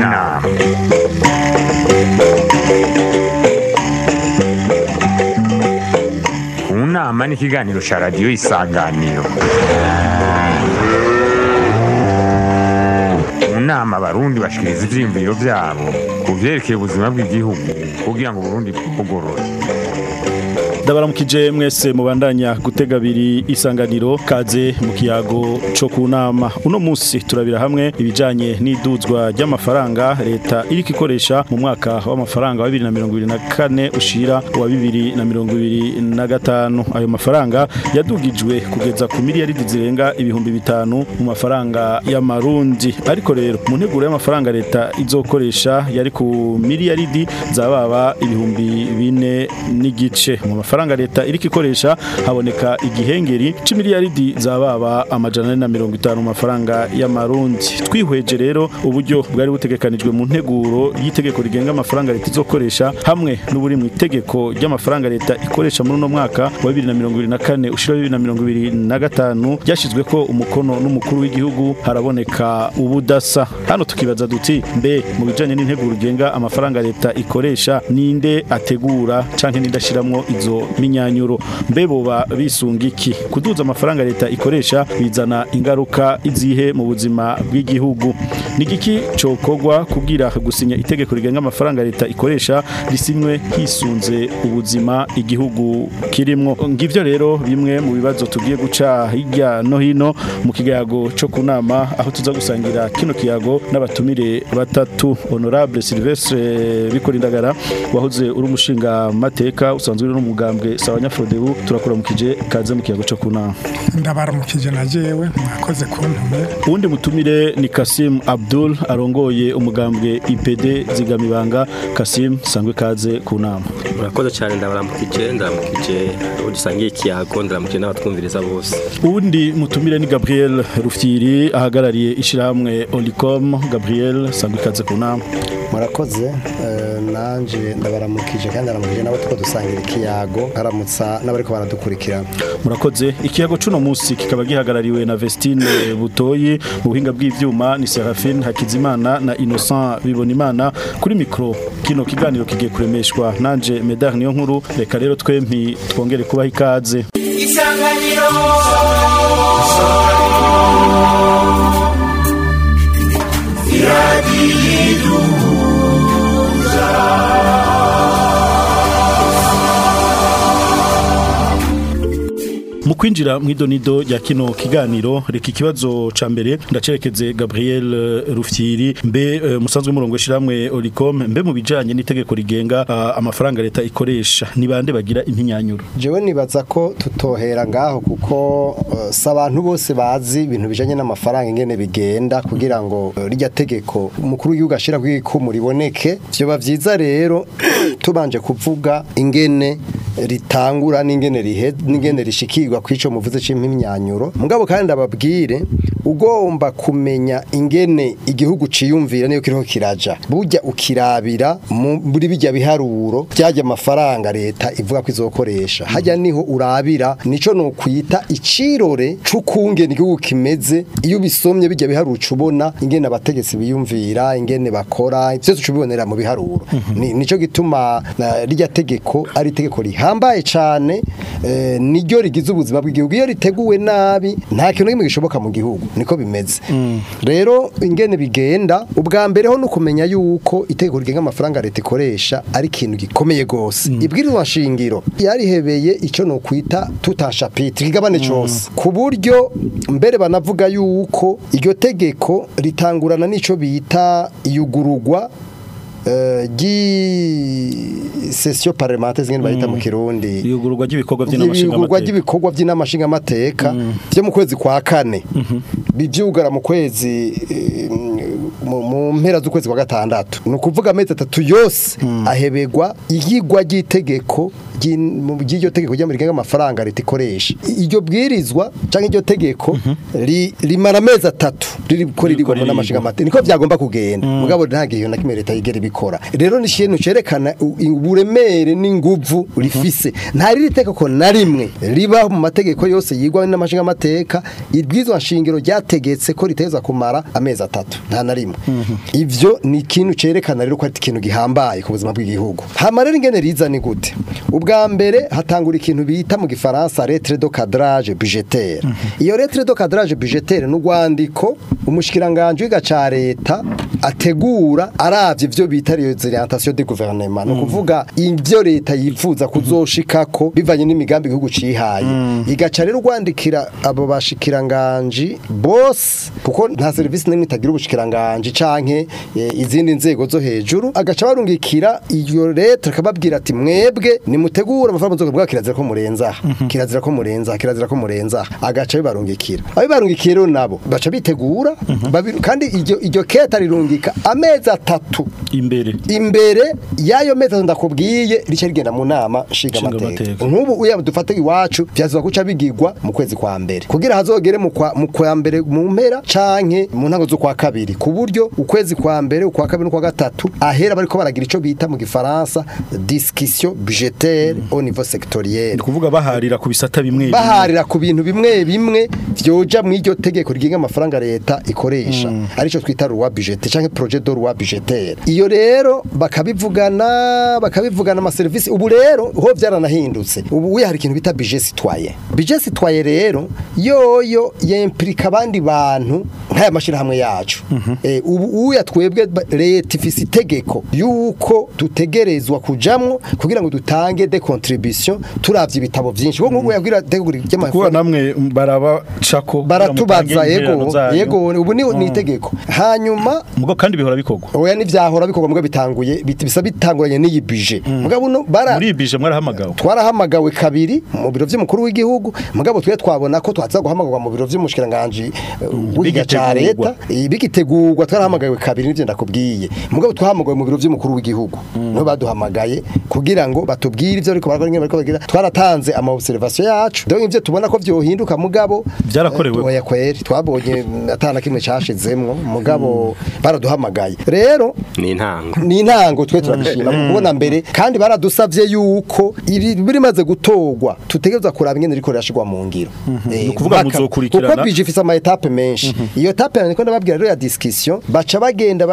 nama mu nama ni ikiganiro cya radiyo isanganiro mu nama abarundi bashikiriza ivyiyumviro vyabo ku vyerekeye ubuzima bw'igihugu kugira ngo uburundi bwugorore ndabaramukije mwese mubandanya gutega abiri isanganiro kaze mu kiyago cyo ku nama uno munsi turabira hamwe ibijanye n'iduzwa ry'amafaranga leta iriko ikoresha mu mwaka w'amafaranga wa 2024 ushira wa 2025 ayo mafaranga yadugijwe kugeza ku miliyaridi zirenga ibihumbi bitanu mu mafaranga y'amarundi ariko rero mu nteguro y'amafaranga leta izokoresha yari ku miliyaridi zababa ibihumbi bine n'igice mu mafaranga leta iriko ikoresha haboneka igihengeri c'imiliyaridi zababa amajana ane na mirongo itanu mu mafaranga y'amarundi twihweje rero uburyo bwari butegekanijwe mu nteguro y'itegeko rigenga amafaranga leta izokoresha hamwe n'uburi mu itegeko ry'amafaranga leta ikoresha muri uno mwaka wa 2024 ushira 2025 ryashizwe ko umukono n'umukuru w'igihugu haraboneka ubudasa hano tukibaza duti mbe mu bijanye n'integuro rigenga amafaranga leta ikoresha ninde ategura canke ninde ashiramwo izo minyanyuro mbe boba bisunga iki kuduza amafaranga leta ikoresha bizana ingaruka izihe mu buzima bw'igihugu nigiki cokogwa kugira gusinya itegeko rigenga amafaranga leta ikoresha risinywe hisunze ubuzima igihugu kirimwo ngivyo rero bimwe mu bibazo tugiye guca hirya no hino mu kigago cyo kunama aho tuza gusangira kino kiyago n'abatumire batatu honorable Silvestre Bikorindagara wahoze uri umushinga mateka usanzwe uri no mugambwe sawa nyafrodebu turakuramukije kaze mu kiyago cyo kunama ndabaramukije na jewe mwakoze kuntumira uwundi mutumire ni Kasim Abdul arongoye umugambwe IPD zigamibanga Kasim sangwe kaze ku nama murakoze cyane ndabaramukije ndaramukije abo dusangiye ikiyago ndaramukije n'abatwumviriza bose uwundi mutumire ni Gabriel Rufyiri ahagarariye ishiramwe Olicom Gabriel sangwe kaze ku nama murakoze nanje ndabaramukije kandi ndaramukije nabo tuko dusangira ikiyago haramutsa n'abariko baradukurikira murakoze ikiyago cuno musi kikaba gihagarariwe na Vestine Butoyi mu buhinga bw'ivyuma ni Serafine Hakizimana na Innocent Bibonimana kuri micro kino kiganiro kigiye kuremeshwa nanje Medar niyo nkuru reka rero twempi twongere kubaha ikaze isanganiro iradiyidu mu kwinjira mu idonido rya kino kiganiro reka ikibazo ca mbere ndacerekeze Gabriel eh, Rufyiri mbe eh, musanzwe murongo shiramwe Olicom mbe mu bijanye n'itegeko rigenga ah, amafaranga leta ikoresha ni bande bagira impinyanyuro jewe nibaza ko tutohera ngaho kuko uh, si abantu bose bazi ibintu bijanye n'amafaranga ingene bigenda kugira ngo uh, rijya tegeko umukuru w'igihugu ashira kw'ikumu riboneke vyoba vyiza rero tubanje kuvuga ingene ritangura n'ingene rihe n'ingene rishikirwa kw'ico muvuze c'impinyanyuro mugabo kandi ababwire ugomba kumenya ingene igihugu ciyumvira niyo kiriho kiraja burya ukirabira mu- muri bijya biharuro byajya amafaranga leta ivuga ko izokoresha hajya niho urabira nico no kwita icirore c'ukungene igihugu kimeze iyo bisomye bijya biharuro ubona ingene abategetsi biyumvira ingene bakora byose ucubibonera mu biharuro Ni- nico gituma na rijya tegeko ari itegeko rihambaye cane eh, niryo rigize ubuzima bw'igihugu iyo riteguwe nabi nta kintu kimwe gishoboka mu gihugu niko bimeze rero ingene bigenda ubwa mbere ho nukumenya yuko itegeko rigenga amafaranga leta ikoresha ari ikintu gikomeye gose ibwirizwa shingiro yarihebeye ico no kwita tutashapitire igabane cose ku buryo mbere banavuga yuko iryo tegeko ritangurana n'ico bita iyugurugwa eh, gi session parlementaire zingene bayita mu kirundi iyugururwa ry'ibikorwa by'inamashinga ibikorwa ry'ibikorwa by'inamashinga mateka byo mu kwezi kwa kane bivyugara mu kwezi eh, mu mu mpera z'ukwezi kwa gatandatu ni ukuvuga amezi atatu yose ahebegwa iyigwa ry'itegeko ry'in- mu- ry'iryo tegeko ry'amarigenga amafaranga leta ikoresha iryo bwirizwa canke iryo tegeko ri- rimara amezi atatu ririko ririgwa mu ririgwa. n'amashinga amate niko byagomba kugenda mugabo nta gihe na kimwe leta yigera ibikora rero ni ikintu cerekana u- uburemere n'inguvu rifise nta riri tegeko na rimwe riba mu mategeko yose yigwa n'amashinga amateka ibwirizwa nshingiro ryategetse ko riteza kumara amezi atatu nta na rimwe ivyo ni ikintu cerekana rero ko ari ikintu gihambaye ku buzima bw'igihugu hama rero ingene riza ni gute ubwa mbere hatangura ikintu bita mu gifaransa lettre de cadrage budgetaire iyo lettre de cadrage budgetaire n'urwandiko umushikiranganje w'iga ca leta ategura aravye ivyo bita les orientations du gouvernement no kuvuga ivyo leta yifuza kuzoshikako bivanye n'imigambi igihugu cihaye igaca rero rwandikira abo bashikiranganje bose kuko nta service nimwe itagira ubushikiranganje canke eh, izindi nzego zo hejuru agaca barungikira iyo leta akababwira ati mwebwe nimutegura amafaranga muzoga bwa kirazira ko murenza aha, kirazira ko murenza aha, kirazira ko murenza aha. agaca bibarungikira abibarungikiye rero nabo baca bitegura babi- kandi iryo iryo keta rirungika amezi atatu imbere imbere y'ayo mezi atatu ndakubwiye rica rigenda mu nama nshingamateka Nshingamateka. nk'ubu uya dufate iwacu vyazuba guca bigirwa mu kwezi kwa mbere kugira hazogere mu kwa mu kwa mbere mu mpera canke mu ntango zo kwa kabiri ku buryo ukwezi kwa mbere ukwa kabiri n'ukwa gatatu ahera bariko baragira ico bita mu gifaransa discussion budgetaire au niveau sectoriel ni kuvuga baharira ku bisata bimwe bimwe. baharira ku bintu bimwe bimwe vyoja mu iryo tegeko rigenga amafaranga leta ikoresha arico twita loi budgetaire canke projet de loi budgetaire iyo rero bakabivugana bakabivugana ama service ubu rero ho vyaranahindutse ubu uya hari ikintu bita budget citoyen budget citoyen rero yoyo yemplika abandi bantu nk'aya mashirahamwe yacu eh, ubu uya twebwe ba- leta ifise itegeko yuko tutegerezwa kujamwo kugira ngo dutange de contribution turavye ibitabo vyinshi bo nk'ubu yabwira tegeko kuba ry'amafaranga namwe barabacako baratubaza yego yego ubu ni ni itegeko hanyuma mugo kandi bihora bikorwa oya nivyahora bikorwa mbwa bitanguye bit- bisa bitanguranye n'iyi budget mugabo no bara muri bije mwarahamagawe twarahamagawe kabiri mu biro vy'umukuru w'igihugu mugabo twe twabona ko twaza guhamagarwa mu biro vy'umushikiranganje w'igiga ca bigitegurwa. leta eh, bigitegurwa twarahamagawe kabiri nivyo ndakubwiye mugabo twahamagawe mu biro vy'umukuru w'igihugu no baduhamagaye kugira ngo batubwire ivyo ariko barakora ingene bariko bagira twaratanze ama observation yacu donc ivyo tubona ko vyohinduka mugabo Vyarakorewe. oya kweri twabonye atana kimwe cashizemwo mugabo baraduhamagaye rero ni intango ni intango twe turabishima kubona mbere kandi baradusavye yuko iri birimaze gutorwa tutegereza kuraba ingene riko rirashirwa mu ngiro Eh, Ni ukuvuga mpaka- muzokurikirana. kuko bije ifise ama etape menshi iyo etape niko ndababwira rero ya discussion baca bagenda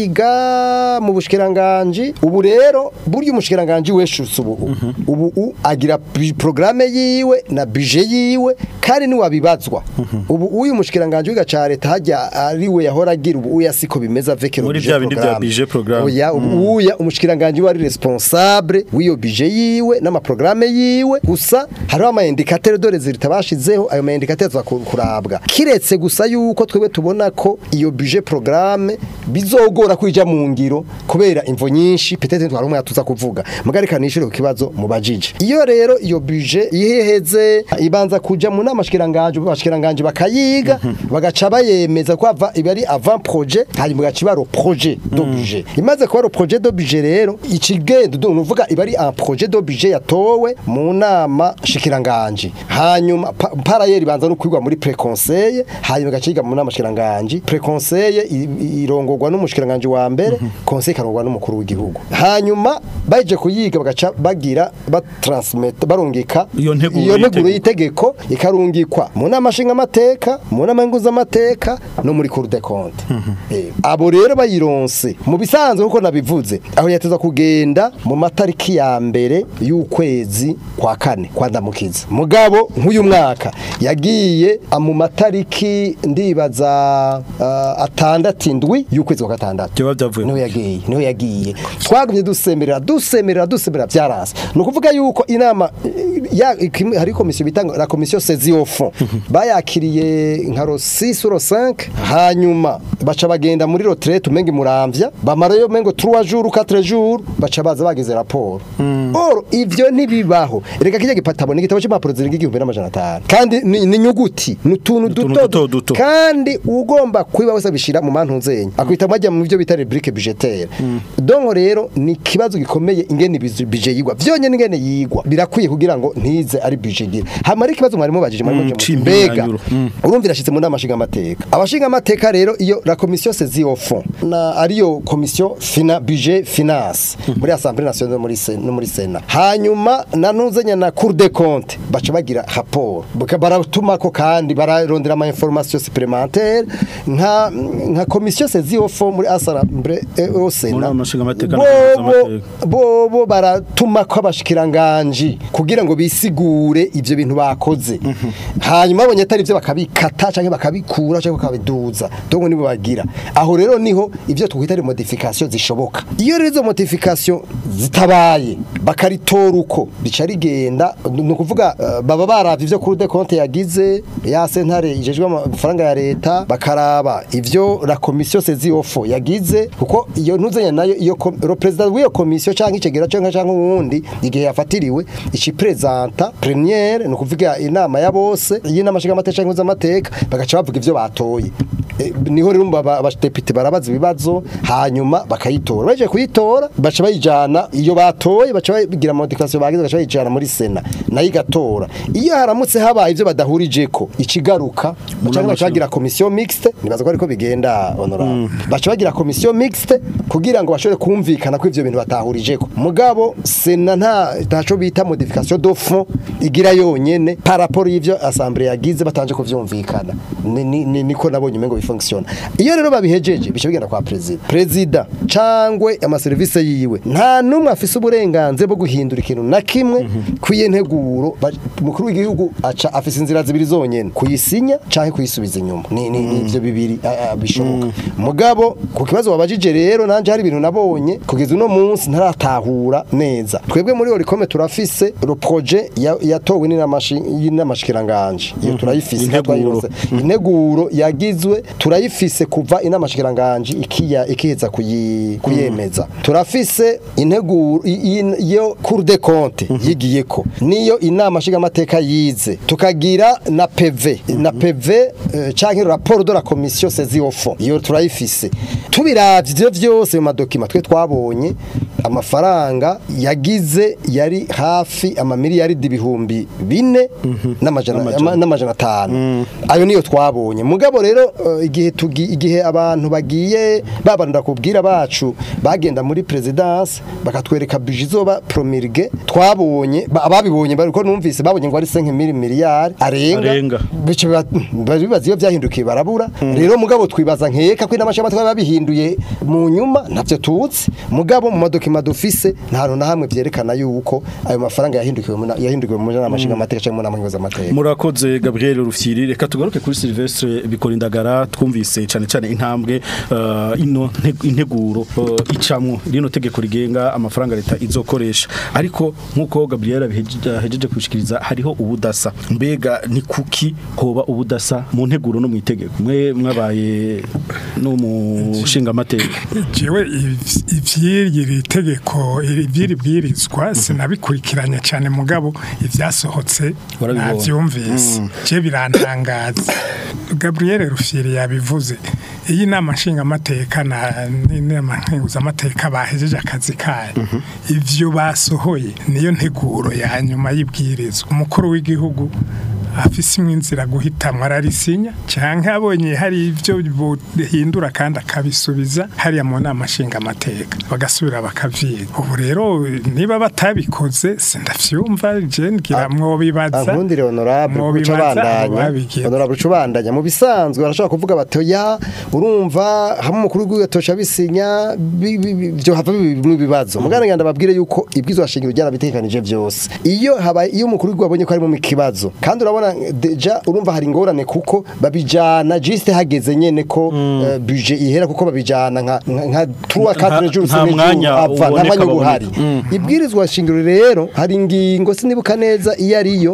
bakiga mu bushikiranganje ubu rero burya umushikiranganje weshutse ubu ubu u- agira bi- programme yiwe na budget yiwe kandi ni wabibazwa ubu uyu mushikiranganje wiga ca leta hajya ari we yahora agira ubu uya siko bimeze avec le Muri budget vya bindi vya programme. budget programme. Oya, ubu uya umushikiranganje wari responsable w'iyo budget yiwe n'amaprograme yiwe gusa hariho ama indicateur de résultat bashizeho ayo ma indicateur tuzakurabwa kiretse gusa yuko twebwe tubona ko iyo budget programme bizogora kwija mu ngiro kubera imvo nyinshi peut-être twari umwe tuza kuvuga mugarika nishire ku kibazo mu bajije iyo rero iyo budget iheheze ibanza kuja mu nama shikiranganje bashikiranganje bakayiga bagaca bayemeza ko ava ibi ari avant projet hanyuma gaca baro projet de budget imaze kuba ro projet de budget rero ikigendo do nuvuga iba ari un projet de budget yatowe mu nama shikiranganje hanyuma pa- parayeri banza no kwigwa muri preconseil hanyuma gaca yiga mu nama shikiranganje preconseil i- irongorwa n'umushikiranganje wa mbere conseil karongwa n'umukuru w'igihugu hanyuma baje kuyiga bagaca bagira batransmit barungika Iyo nteguro iyo nteguro y'itegeko. itegeko ikarungikwa mu nama nshingamateka mu nama nguzamateka no muri cour des comptes Eh, abo rero bayironse mu bisanzwe kuko nabivuze aho yateza kugenda mu matariki ya mbere y'ukwezi kwa kane kwa ndamukiza mugabo nk'uyu mwaka yagiye ah, mu matariki ndibaza ah, atandatu indwi y'ukwezi kwa gatandatu Vyoba vyavuye niho yagiye niho yagiye twagumye dusemerera dusemerera dusemerera byarasa ni ukuvuga yuko inama eh, ya ikim- hari komisiyo bita ngo la komisiyo sezi au fond bayakiriye nka ro 6 ro 5 hanyuma baca bagenda muri retraite umenga muramvya bamarayo mengo 3 jours 4 jours baca baza bagize raporo oro ivyo ntibibaho reka kijya gipatabo ni igitabo cy'impapuro zirenga igihumbi n'amajana atanu kandi ni ni inyuguti ni utuntu Utuntu duto duto duto. kandi ugomba kwiba wese abishira mu mantunzenye akwita majya mu byo bita rubrique budgetaire donc rero ni ikibazo gikomeye ingene bizu- budget yigwa vyonyene ingene yigwa birakwiye kugira ngo ntize ari budget gira hamara ikibazo mwari mubajije mwari Mm, mubajije cimpi mbega nyanyuro. Mm. urumva irashitse mu nama nshinga amateka abashinga amateka rero iyo la commission saisie au fond na ariyo commission fina budget finance muri assemblée nationale no muri Sen- no muri sena hanyuma nanuzenya na cour des comptes baca bagira rapport Baka- baratumako kandi bararondera ama information supplémentaire nka nka commission saisie au fond muri assemblée eh, au Muri sena amashinga amateka na bobo amateka. bobo baratumako abashikiranganji kugira ngo bisigure ivyo bintu bakoze hanyuma babonye atari ivyo bakabikata canke bakabikura canke bakabiduza donc nibo bagira aho rero niho ivyo twita ari modification zishoboka iyo rero izo modification zitabaye bakaritora uko rica rigenda ni ukuvuga eh, baba baravye ivyo kuri de compte yagize ya sentare ijejwe amafaranga ya leta bakaraba ivyo la commission saisie au fond yagize kuko iyo ntuzenya nayo iyo kom- ro president w'iyo commission canke icegera canke canke uwundi igihe yafatiriwe ici presenta première ni ukuvuga inama ya bose y'inama nshinga amateka canke amateka bagaca bavuga ivyo batoye Eh, niho rero aba- abadepite barabaza ibibazo hanyuma bakayitora baje kuyitora baca bayijana iyo batoye baca bagira modification bagize baca bayijana muri sena nayo igatora iyo haramutse habaye ivyo badahurijeko ikigaruka baca baca bagira commission mixte nibaza ko ariko bigenda honorable baca bagira commission mixte kugira ngo bashobore kumvikana ko ivyo bintu batahurijeko mugabo sena nta ntaco bita modification de fond igira yonyene par rapport y'ivyo assemblée yagize batanje kuvyumvikana Ni- ni- ni- niko nabonye umengo bifunctiona iyo rero babihejeje bica bigenda kwa president president cangwe amaserivisi yiwe nta numwe afise uburenganzira bwo guhindura ikintu na kimwe kwiye nteguro ba- umukuru w'igihugu aca afise inzira zibiri zonyene kuyisinya canke kuyisubiza inyuma ni ni ni ivyo bibiri a- a, bishoboka mugabo ku kibazo wabajije rero nanje hari ibintu nabonye kugeza uno munsi ntaratahura neza twebwe muri orikome turafise ro projet ya- yatowe n'inamashikiranganji iyo turayifise Integuro. twayirose. integuro yagizwe turayifise kuva inamashikiranganji ikiya ikiheza kuyi- kuyemeza turafise integuro i- i- yo cour des comptes yigiyeko niyo inama nshingamateka yize tukagira na PV na PV eh, canke rapport de la commission saisie au fond iyo turayifise tubiravye ivyo vyose mu madokima twe twabonye amafaranga yagize yari hafi amamiliyaridi ibihumbi bine n'amajana ama- n'amajana atanu ayo niyo twabonye mugabo rero eh, igihe tugi- igihe abantu bagiye babanura kubwira bacu bagenda muri presidence bakatwereka budget izoba promulgue twabonye ba- ababibonye bariko numvise babonye ngo ari 5 miliyari arenga Arenga. bice biba- bari bibaza iyo byahindukiye barabura rero mugabo twibaza nkeka ko inama y'amateka babihinduye mu nyuma ntavyo tuzi mugabo mu madokima dufise nta hantu na hamwe vyerekana yuko ayo mafaranga yahindukiwe mu na- yahindukiwe mu nama nshingamateka canke mu nama nkenguzamateka murakoze Gabriel Rufyiri reka tugaruke kuri Silvestre Bikorindagara twumvise cyane cyane intambwe uh, ino nte- integuro uh, icamwo rino tegeko rigenga amafaranga leta izokoresha ariko nkuko Gabriel abihejeje kushikiriza hariho ubudasa mbega ni kuki hoba ubudasa mu nteguro no mu itegeko mwe mwabaye no mu nshinga amateka jewe iv- ivyiri tegeko ivyiri bwirizwa sinabikurikiranye cyane mugabo ivyasohotse Warabibonye. navyumvise je birantangaza Gabriel Rufyiri yabivuze iyi nama nshingamateka na n'inama nkenguzamateka bahejeje akazi kayo ivyo basohoye niyo nteguro ya nyuma y'ibwirizwa umukuru w'igihugu afise imwe inzira guhitamwo ararisinya canke abonye hari ivyo bohindura kandi akabisubiza hariya mu nama nshingamateka bagasubira bakavyiga ubu rero niba batabikoze sindavyumva je ngira mwobibaza ankundire honorable kuca mwobibaza abo bandanya babigira honorable kuca bandanya mu bisanzwe barashobora kuvuga bati oya urumva hamwe umukuru w'igihugu atosha bisinya bi- bi- bi- byo hava bimwe ibibazo mugana nganda babwire yuko ibwirizwa shingiro ryarabitekanije byose iyo habaye iyo umukuru w'igihugu abonye ko ari mu kibazo kandi urabona deja urumva hari ingorane kuko babijana juste hageze nyene ko eh, budget ihera kuko babijana nka nka- nka 3 4 jours nta sine mwanya jours ava uboneka nta mwanya uhari baboneka. ibwirizwa shingiro rero hari ingingo sinibuka neza iyo ariyo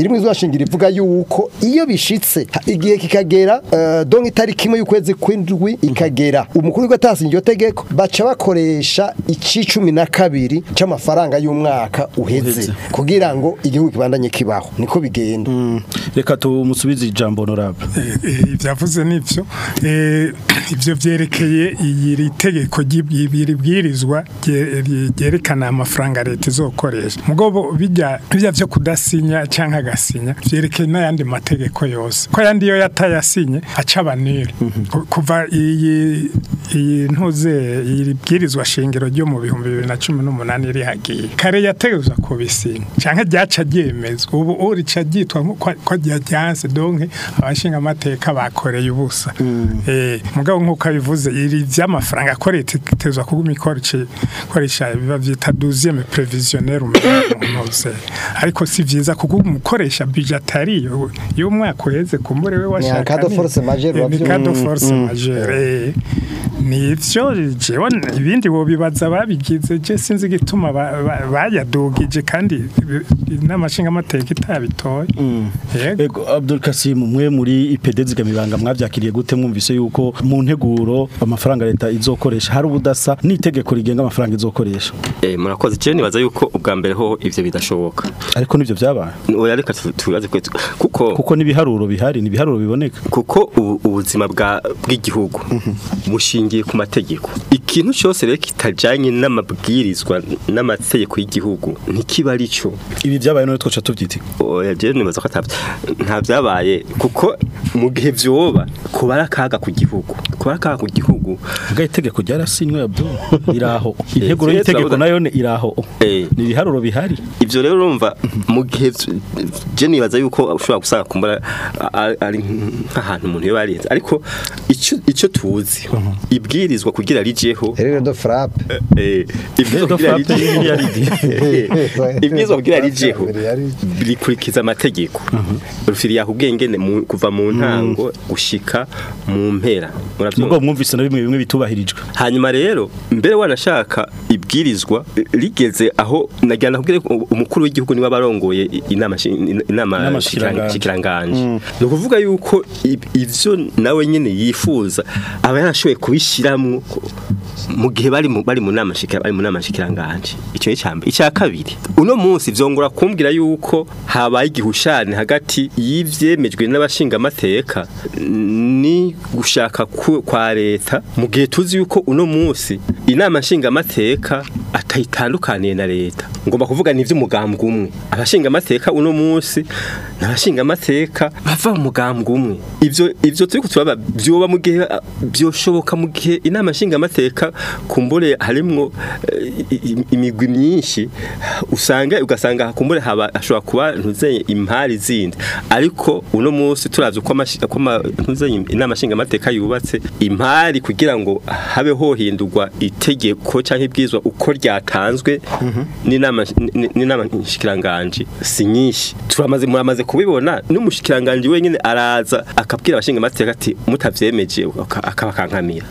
iri mu izashingiro ivuga yuko iyo bishitse ha- igihe kikagera eh, donc itariki imwe y'ukwezi kw'indwi ikagera umukuru w'igihugu atasinye iryo tegeko baca bakoresha icicumi na kabiri c'amafaranga y'umwaka uheze Uheze. kugira ngo igihugu kibandanye kibaho niko bigenda reka tumusubize ijambo honorable ibyavuze nibyo Eh, ibyo byerekeye iri tegeko ry'ibiri bwirizwa rye- rye- ryerekana amafaranga leta izokoresha mugobo bijya bijya byo kudasinya cyangwa agasinya byerekeye n'ayandi mategeko yose ko ayandi yo yatayasinye aca abanire Ku- kuva iyi iyi ntuze iri bwirizwa shingiro ryo mu bihumbi bibiri na cumi n'umunani rihagiye kare yategezwa kubisinya cyangwa ryaca ryemezwa ubu urica ryitwa nko- ko ko ryajyanse donke abashinga amateka bakoreye ubusa eh mugabo nkuko abivuze iri vy'amafaranga ko leta itezwa kuguma ikoresha ikoresha biba vyita 12e prévisionnel umuntu ariko si vyiza kuko umukoresha budgetari y'umwaka uheze kumbure we washaka en cas de force majeure, Eh, ni wavyo- cas de force majeure eh. nivyo jewe ibindi bo bibaza babigize je sinzi gituma ba- ba- bayadugije kandi n'amashinga amateka itabitoye yego Ego Abdul Kasim mwe muri IPD zigamibanga mwavyakiriye gute mwumvise yuko mu nteguro amafaranga leta izokoresha hari ubudasa n'itegeko rigenga amafaranga izokoresha Eh, murakoze je nibaza yuko ubwa mbere ho ivyo bidashoboka ariko nivyo vyabaye oya reka tu- tubaze kwe kuko kuko n'ibiharuro bihari n'ibiharuro biboneka kuko ubu- ubuzima bwa bw'igihugu bushingiye ku mategeko ikintu cyose rero kitajanye n'amabwirizwa n'amategeko y'igihugu ntikiba ari cyo ibi vyabaye none twoca tuvyita oya je nibaza ko ata- nta byabaye kuko mu gihe vyoba kuba ari akaga ku gihugu kuba ari akaga ku gihugu Muga itegeko ryarasinywe Abdul iraho integuro Eh, y'itegeko turavuga- nayo ne iraho Eh. ni ibiharuro bihari ivyo rero urumva mu gihe vy- je nibaza yuko ushobora gusanga kumbura a- ari nk'ahantu umuntu yoba yarenze ariko ico ico tuzi ibwirizwa kugira rijeho rero de frappe eh, ibwirizwa Rero kugira frappe rijeho y'imiliyaridi. ibwirizwa kugira rijeho Miliyaridi. rikurikiza amategeko rufiri yakubwengene mu- kuva mu ntango gushika mu mpera muravyumva nubwo mwumvise na bimwe bimwe bitubahirijwe hanyuma rero mbere wanashaka ibwirizwa rigeze aho nagira nakubwire ko umukuru w'igihugu niwe abarongoye inama shi- inama Inama shikiranganje shikiranganje. ni ukuvuga yuko ib- ivyo nawe nyene yifuza aba yarashoboye kubishiramwo mu gihe bari mu bari mu nama shikira bari mu nama shikiranganje icyo ni cyambe icya kabiri uno munsi vyongora kumbwira yuko habaye igihushane hagati y'ivyemejwe n'abashinga amateka ni gushaka ku- kwa leta mu gihe tuzi yuko uno munsi inama nshinga amateka atayitandukaniye na leta ngomba kuvuga ni ivy'umugambwe umwe abashinga amateka uno munsi n'abashinga amateka bava mu mugambwe umwe ivyo ivyo turiko turaba vyoba mu gihe ah, vyoshoboka mu gihe inama nshinga amateka kumbure harimwo eh, i- i- imigwi myinshi usanga ugasanga kumbure haba ashobora kuba ntuzeye impari zindi ariko uno munsi turavye uko amashi- uko ama- ntuzeye inama nshinga amateka yubatse impari kugira ngo habe hohindurwa itegeko canke ibwizwa uko ryatanzwe n'inama n- n'inama nshikiranganje si nyinshi turamaze muramaze kubibona n'umushikiranganje wenyine araza akabwira abashinga amateka ati mutavyemeje aka- akabakankamira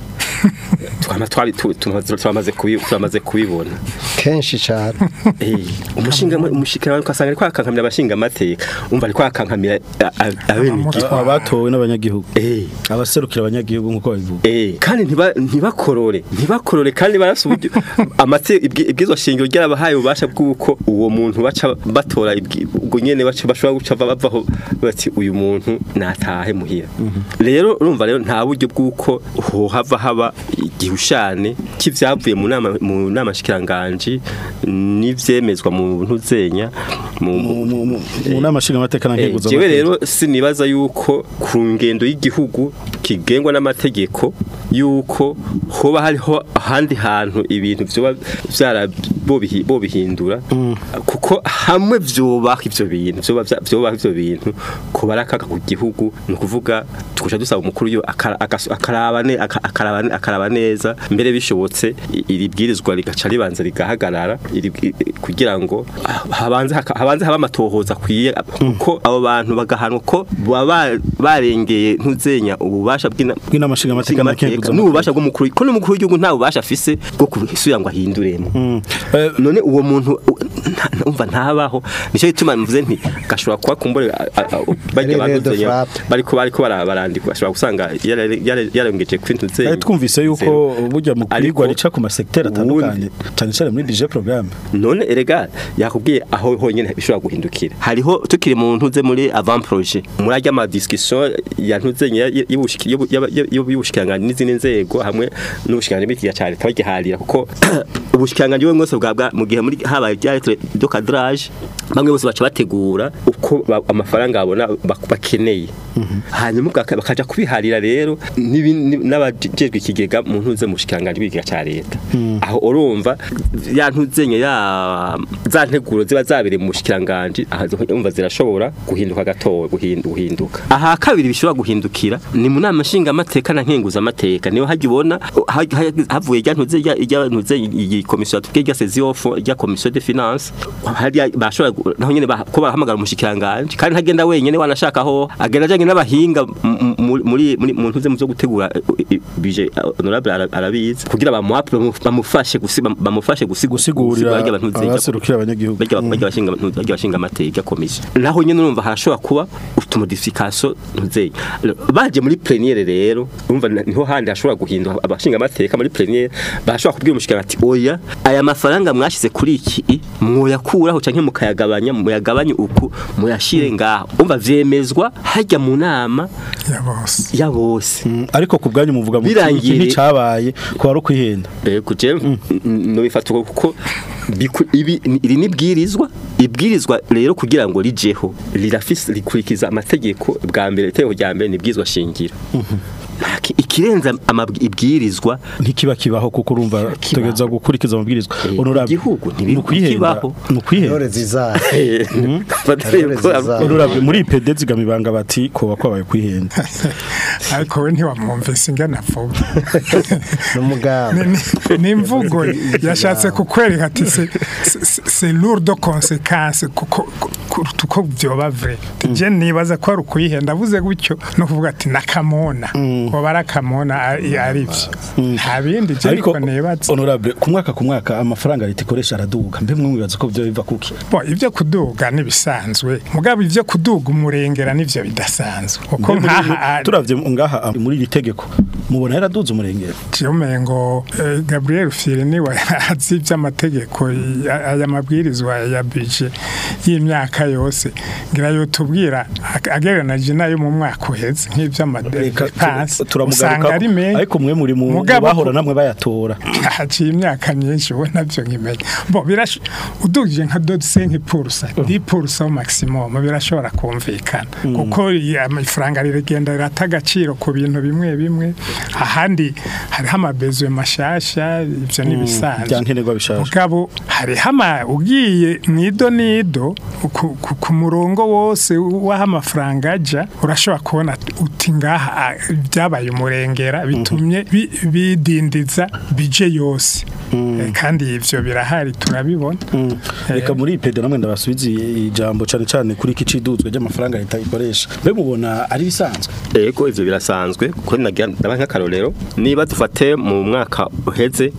twama twari tu- tumaze- turamaze kubi- turamaze kubibona kenshi cyane Eh, umushinga umushikiranganje ukasanga ariko akankamira abashinga amateka umva ariko akankamira abene Aba- abatowe n'abanyagihugu eh abaserukira abanyagihugu nkuko babivuga Eh, kandi ntiba ntibakorore ntibakorore kandi barasa uburyo amate ibwi- ibwizwa shingiro ryarabahaye ububasha bw'uko uwo muntu baca batora ibwi- ubwo nyene baca bashobora guca bavaho bati uyu muntu natahe muhira rero urumva rero nta buryo bw'uko hohava haba igihushane k'ivyavuye mu nama mu nama shikiranganje n'ivyemezwa mu ntuzenya mu mu mu- mu- mu nama nshinga amateka na Eh, nkeguzo jewe rero sinibaza yuko ku ngendo y'igihugu kigengwa n'amategeko yuko hoba hariho ahandi hantu ibintu vyoba vyara bobihi- bobihindura kuko hamwe vyobaho ivyo bintu vyoba vya- vyobaho ivyo bintu ko barakaka ku gihugu ni ukuvuga tukusha dusaba umukuru yo akara- agas- akaraba ne- aka- akaraba ne- akaraba neza mbere bishobotse i- iri bwirizwa rigaca ribanza rigahagarara iri- i- kugira ngo ah, habanze haka- habanze haba amatohoza akwiye kuko abo bantu bagahanwa ko baba barengeye ntuzenya ububasha bw'ina- Bw'inama nshingamateka na nshingamateka nkenguzamateka. n'ububasha bw'umukuru ko n'umukuru w'igihugu nta bubasha afise bwo kubisuya ngo ahinduremo Eh, none uwo muntu u- nta- umva ntabaho nicyo gituma mvuze nti gashobora kuba kumbure a- a- a- bajya Revero de baguzenya frappe. bariko bariko bara- barandika bashobora gusanga yara- yara- yarengeje ku bintu Kandi twumvise yuko burya mu Ariko- kwigwa rica ku masekiteri atandukanye cyane cyane muri DJ programme none erega yakubwiye aho honyine bishobora guhindukira hariho tukiri mu ntuze muri avant projet muri ajya ama discussion ya ntuze y'ubushikiranganje n'izindi nzego hamwe n'ubushikiranganje bw'ikiga cyane tabagiharira kuko ubushikiranganje bwo mwese bwa bwa- mu gihe muri habaye bya lettre de cadrage bamwe bose baca bategura uko ba- amafaranga babona bak- bakeneye hanyuma baka- bakaja kubiharira rero n'ibindi- n'abajejwe ikigega mu ntuze mu bushikiranganje bw'ikiga cya leta aho urumva ya ntuzenye ya za nteguro ziba zabere mu bushikiranganje aha umva zirashobora guhinduka gatowe guhindu- guhinduka aha kabiri bishobora guhindukira ni mu nama nshinga amateka na nkenguza amateka niho hajya ubona ha- ha- havuye rya ntuze rya rya ntuze iyi komisiyo yatubwiye rya seziofu rya komisiyo de finance hariya bashobora gu- naho nyene bah- ko barahamagara umushikiranganje kandi ntagenda wenyene wanashaka aho agenda ajanye n'abahinga m- m- muri muri mu ntuze mu byo gutegura eh, eh, bije honorable ara- arabizi kugira bamuhape bamufashe gusi bamufashe gusigura gusigurira barya bantu nzega- abaserukira abanyagihugu bajya bajya bashinga bajya bashinga amateka komisiyo naho nyene urumva harashobora kuba utumodification ntuzeye baje muri plénière rero urumva na- niho handi hashobora guhindura abashinga amateka muri plénière bashobora kubwira umushikana ati oya aya mafaranga mwashize kuri iki mwoyakuraho canke mukayagabanya muyagabanye uku muyashire ngaho umva vyemezwa hajya mu nama ya bose ya bose Mm, ariko ku bwanyu muvuga mu Birangiye- iki nticabaye ko ari ukwihenda Ego je no bifata kuko biku- ibi iri nibwirizwa ibwirizwa rero kugira ngo rijeho rirafise rikurikiza amategeko bwa mbere itegeko rya mbere nibwirizwa shingiro Ntaki- ikirenza amabwi- ibwirizwa ntikiba kibaho kuko urumva tutegeza gukurikiza amabwirizwa Eh, honorable igihugu ntibiri ni ukwihenda kukibaho. ni ukwihenda intore zizaza Fata Intore yuko- zizaza. honorable muri IPD zigamibanga bati koba kwabaye kwihenda ariko we ntiwamwumvise ingana avuga n'umugambi Ni- ni- ni imvugo yashatse kukwereka ati se- se- se- c'est lourd de conséquences kuko kuruta uko byoba vrai je nibaza ko ari ukuyihenda avuze gutyo no kuvuga ati nakamona ko barakamona ari ari byo nta bindi je ariko niko nibaza honorable ku mwaka ku mwaka amafaranga leta ikoresha araduga mbe mwe mwibaza ko byo biva kuki bo ibyo kuduga nibisanzwe mugabo ibyo kuduga umurengera nivyo bidasanzwe kuko Mbe muri- nkaha turavye ngaha muri iri tegeko mubona yaraduze umurengero Kiyomengo eh, Gabriel Firini wa azi iby'amategeko ya- aya mabwirizwa ya budget y'imyaka yose ngira yo tubwira ag- agereranyije nayo mu mwaka uheze Reka tu- nk'iby'amadepense usanga turamugaruka ari menshi ariko mwe muri mu Mugabo bahora ku- namwe bayatora haciye imyaka myinshi ubu nabyo nkimenya bo birash udugije nka dodi senki purusa di purusa maximum birashobora kumvikana kuko iya- amafaranga riragenda rirata agaciro ku bintu bimwe bimwe ahandi hariho amabezo mashasha ibyo ni ibisanzwe byankenerwa bishaje mugabo hariho ama ugiye nido nido ku, ku, ku murongo wose w'aho amafaranga aja urashobora kubona uti ngaha ah, byabaye umurengera bitumye bi- bidindiza bije yose Eh, kandi ivyo birahari turabibona reka muri IPD namwe ndabasubiza ijambo cyane cyane kuri iki ciduzwe ry'amafaranga leta ikoresha mbe mubona ari bisanzwe Ego ivyo birasanzwe kuko nagira ndaba nk'akarorero niba dufate mu mwaka uheze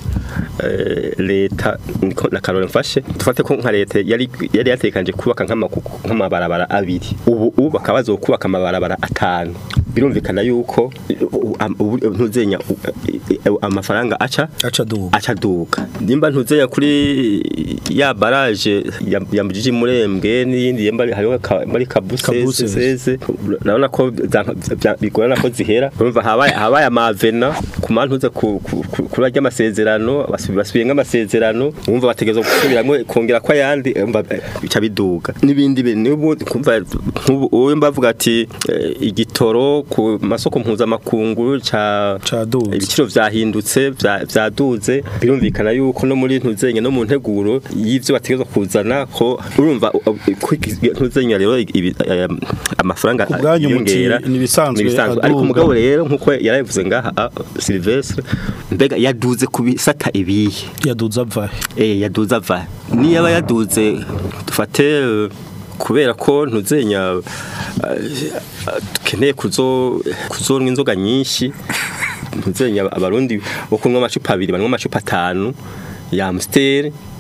eh, leta niko na karore mfashe dufate ko nka leta yari yari yatekanje kubaka nk'amakuku nk'amabarabara abiri ubu ubu bakaba bazokubaka amabarabara atanu birumvikana yuko u- am- ubu- ntuzenya u- eh, amafaranga aca aca duga aca duka nimba ntuzenya kuri ya barage ya, ya mujiji murembwe n'iyindi yemba hariho ka- muri kabusese Kabusese. seze urabona ko za- bya- bigorana ko zihera urumva habaye habaye amavena ku mantuze ku ku- ku- kuri ajya amasezerano basubi- basubiye nk'amasezerano urumva bategerezwa gusubiramo kongera ko ayandi urumva eh, bica biduga n'ibindi bintu n'ubu kumva nk'ubu uwo mbavuga ati eh, igitoro ku masoko mpuzamakungu ca Caduze. ibiciro vyahindutse vya- vyaduze birumvikana yuko no muri ntuzenya no mu nteguro y'ivyo bategezwa kuzana ko urumva u- u- ko iki- ntuzenya rero ibi- aya- amafaranga Ku bwanyu muti yiyongera, ni ibisanzwe ariko aduga. umugabo rero nkuko yarabivuze ngaha ah, Sylvestre mbega yaduze ku bisata ibihe yaduze avahe eh yaduze ava niyaba yaduze dufate eh, kubera ko ntuzenya eh, dukeneye kuzo kuzonwa inzoga nyinshi ntuzenya abarundi bo kunywa amacupa abiri banywa amacupa atanu ya Amstel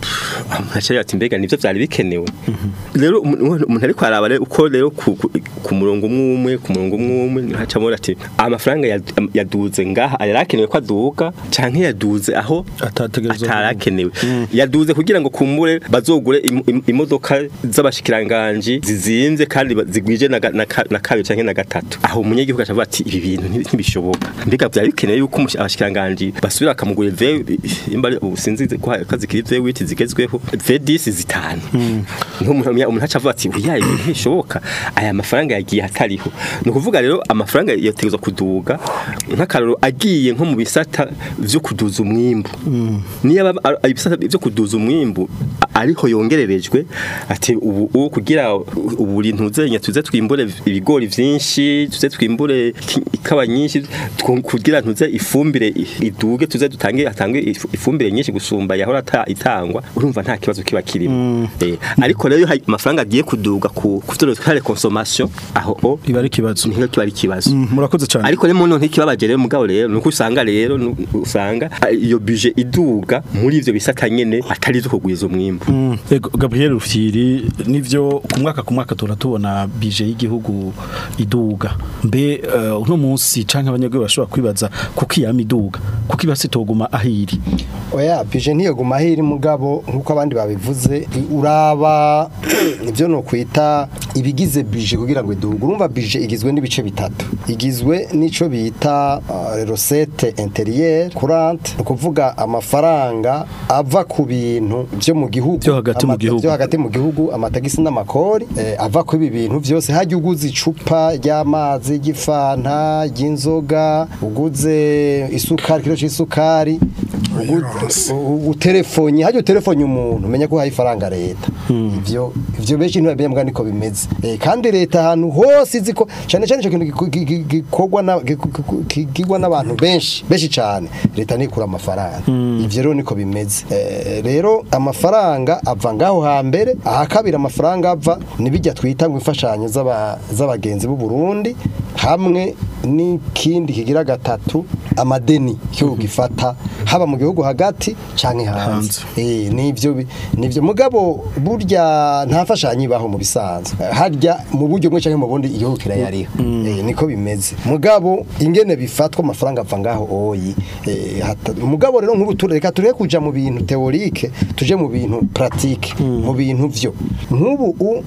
ntacyari ati mbega nivyo vyari bikenewe rero umuntu umuntu ariko araba rero uko rero ku, ku, ku murongo umwe umwe ku murongo umwe umwe hacamo ati amafaranga yad- yaduze ngaha yarakenewe ko aduga canke yaduze aho Atategerezwa atarakenewe yaduze kugira ngo kumbure bazogure im- im- imodoka z'abashikiranganji zizimvye kandi ba- zigwije na, ga- na, ka- na kabiri canke na gatatu aho umunyagihugu acavuga ati ibi bintu ntibi- ntibishoboka mbega vyari bikenewe yuko umushi- abashikiranganji basubira bakamugura V imba ari- ubu sinzi ko ko zikiri V8 zigezweho V10 zitanu nk'umuntu umuntu acavuga ati oya ibi ntibishoboka aya mafaranga yagiye atariho ni ukuvuga rero amafaranga yategezwa kuduga nk'akaroro agiye nko mu bisata vyo kuduza umwimbu niyo aba- ari- ibisata vyo kuduza umwimbu a- ariho yongererejwe ati ubu ubu kugira ubu ntuzenya tuze twimbure ibigori vyinshi tuze twimbure ki- ikawa nyinshi twu- kugira ntuze ifumbire i- iduge tuze dutange atange ifu- ifumbire nyinshi gusumba yahora ata- itangwa urumva nta kibazo kiba kirimo eh ariko rero hari amafaranga agiye kuduga ku kuvyo tware consommation aho o iba ari ikibazo niho kiba ari ikibazo Mm, murakoze cyane ariko rero muntu ntikibabaje rero mugabo rero nuko usanga rero nu- usanga ah, iyo budget iduga muri ivyo bisata nyene atari zo kugwiza umwimbu Mm, Ego Gabriel Rufyiri nivyo ku mwaka ku mwaka tura tubona bije y'igihugu iduga mbe eh, uno munsi canke abanyagwe bashobora kwibaza kuko iyama iduga kuko ibasi toguma ahiri oya bije ntiyoguma ahiri mugabo nk'uko abandi babivuze i- uraba ibyo ni ukwita ibigize bije kugira ngo iduge urumva bije igizwe n'ibice bitatu igizwe n'ico bita uh, recette intérieure courante ni ukuvuga amafaranga ava ku bintu byo mu gihugu Vyo hagati mu Ama- gihugu. vyo hagati mu gihugu amatagisi n'amakori eh, ava ku ibi bintu byose hajya uguze icupa ry'amazi ry'ifanta ry'inzoga uguze isukari kilo c'isukari Uyirose. uterefonye hajya uterefonye umuntu umenya ko uhaye ifaranga leta ivyo ivyo benshi ntibamenya mbwa niko bimeze Eh, kandi leta ahantu hose izi ko cyane cyane ico kintu giku- gi- gi- gikorwa na- giku- giku- gigwa n'abantu benshi benshi cyane leta nikura amafaranga ivyo rero niko bimeze Eh, rero amafaranga ava ngaho hambere aha kabiri amafaranga ava nibijya twita ngo imfashanyo z'aba- z'abagenzi b'u Burundi hamwe n'ikindi kigira gatatu amadeni cyo gifata haba mu gihugu hagati canke hanze eh nivyo bi- nivyo mugabo burya nta fashanyo ibaho mu bisanzwe harya mu buryo bumwe canke mu bundi igihugu kirayariho eh niko bimeze mugabo ingene bifatwa amafaranga ava ngaho oyi eh hata- mugabo rero nk'ubu tureka tureke kuja mu bintu teorike tuje mu bintu pratique mu bintu vyo nk'ubu u-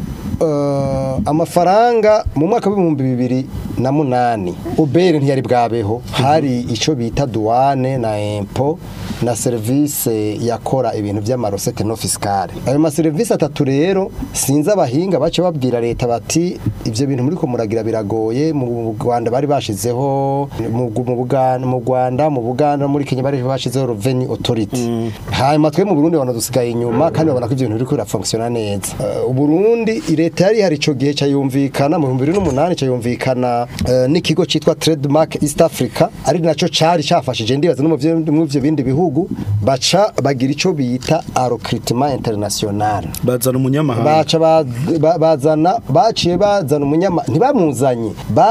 eh, amafaranga mu mwaka w'ibihumbi bibiri na munani ubere ntiyari bwabeho hari ico bita douane na impo na service yakora ibintu by'amarosete no fiscale ayo maserivisi atatu rero sinzi abahinga bace babwira leta bati ivyo bintu muri ko muragira biragoye mu Rwanda bari bashizeho mu mu Buganda mu Rwanda mu Buganda muri Kenya bari bashizeho revenue authority hanyuma twe mu Burundi bana dusigaye inyuma kandi babona ko ivyo bintu biriko birafunctiona neza Uh, Uburundi leta yari hari ico gihe cyayumvikana mu 2008 cyayumvikana uh, n'ikigo citwa Trademark East Africa ari naco cari cafashije ndibaza no mu vyo- mu vyo bindi bihugu baca bagira ico bita recruitment international bazana umunyamahanga baca ba- ba- bazana baciye bazana umunyama ntibamuzanye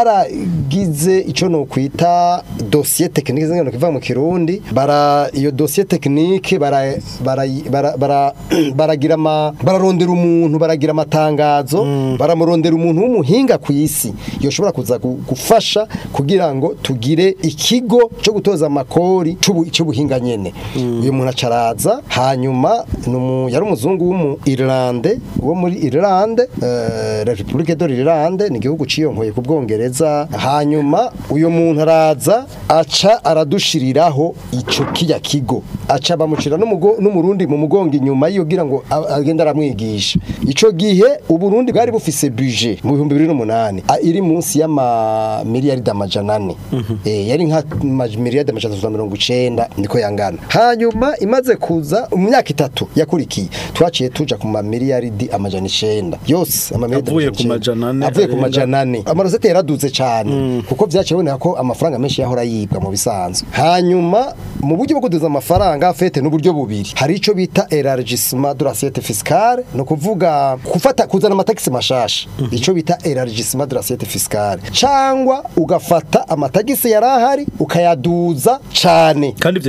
baragize ico no kwita dossier technique zingano kiva mu kirundi bara iyo dossier technique bara bara bara- bara- baragira ama bararondera umuntu baragira amatangazo baramurondera umuntu w'umuhinga ku isi yoshobora kuza gu- gufasha kugira ngo tugire ikigo cyo gutoza amakori c'ubu- c'ubuhinga nyene uyu muntu acaraza hanyuma numu yari umuzungu w'umu Irlande wo muri Irlande eh, la Republique de l'Irlande ni igihugu ciyonkoye ku Bwongereza hanyuma uyu muntu araza aca aradushiriraho ico kiya kigo aca bamucira n'umugo- n'umurundi mu mugongo inyuma yogira ngo a- agende aramwigisha ico gihe uburundi bwari bufise budget mu 2008 a- iri munsi y'ama miliyaridi amajana ane Eh, yari nka ma- miliyaridi amajana atatu na mirongo icenda niko yangana hanyuma imaze kuza mu myaka itatu yakurikiye twaciye tuja ku ma miliyaridi amajana icenda yose ama miliyaridi Avuye amajana ku majana ane, icenda. avuye ku arenga. majana ane amarosete yaraduze cyane kuko vyaciye boneka ko amafaranga menshi yahora yibwa mu bisanzwe hanyuma mu buryo bwo kuduza amafaranga fete n'uburyo bubiri hari ico bita élargissement de l'assiette fiscale no kuvuga kufata kuzana amatagisi mashasha ico bita élargissement de l'assiette fiscale cangwa ugafata amatagisi yarahari ukayaduza cane kandi ivyo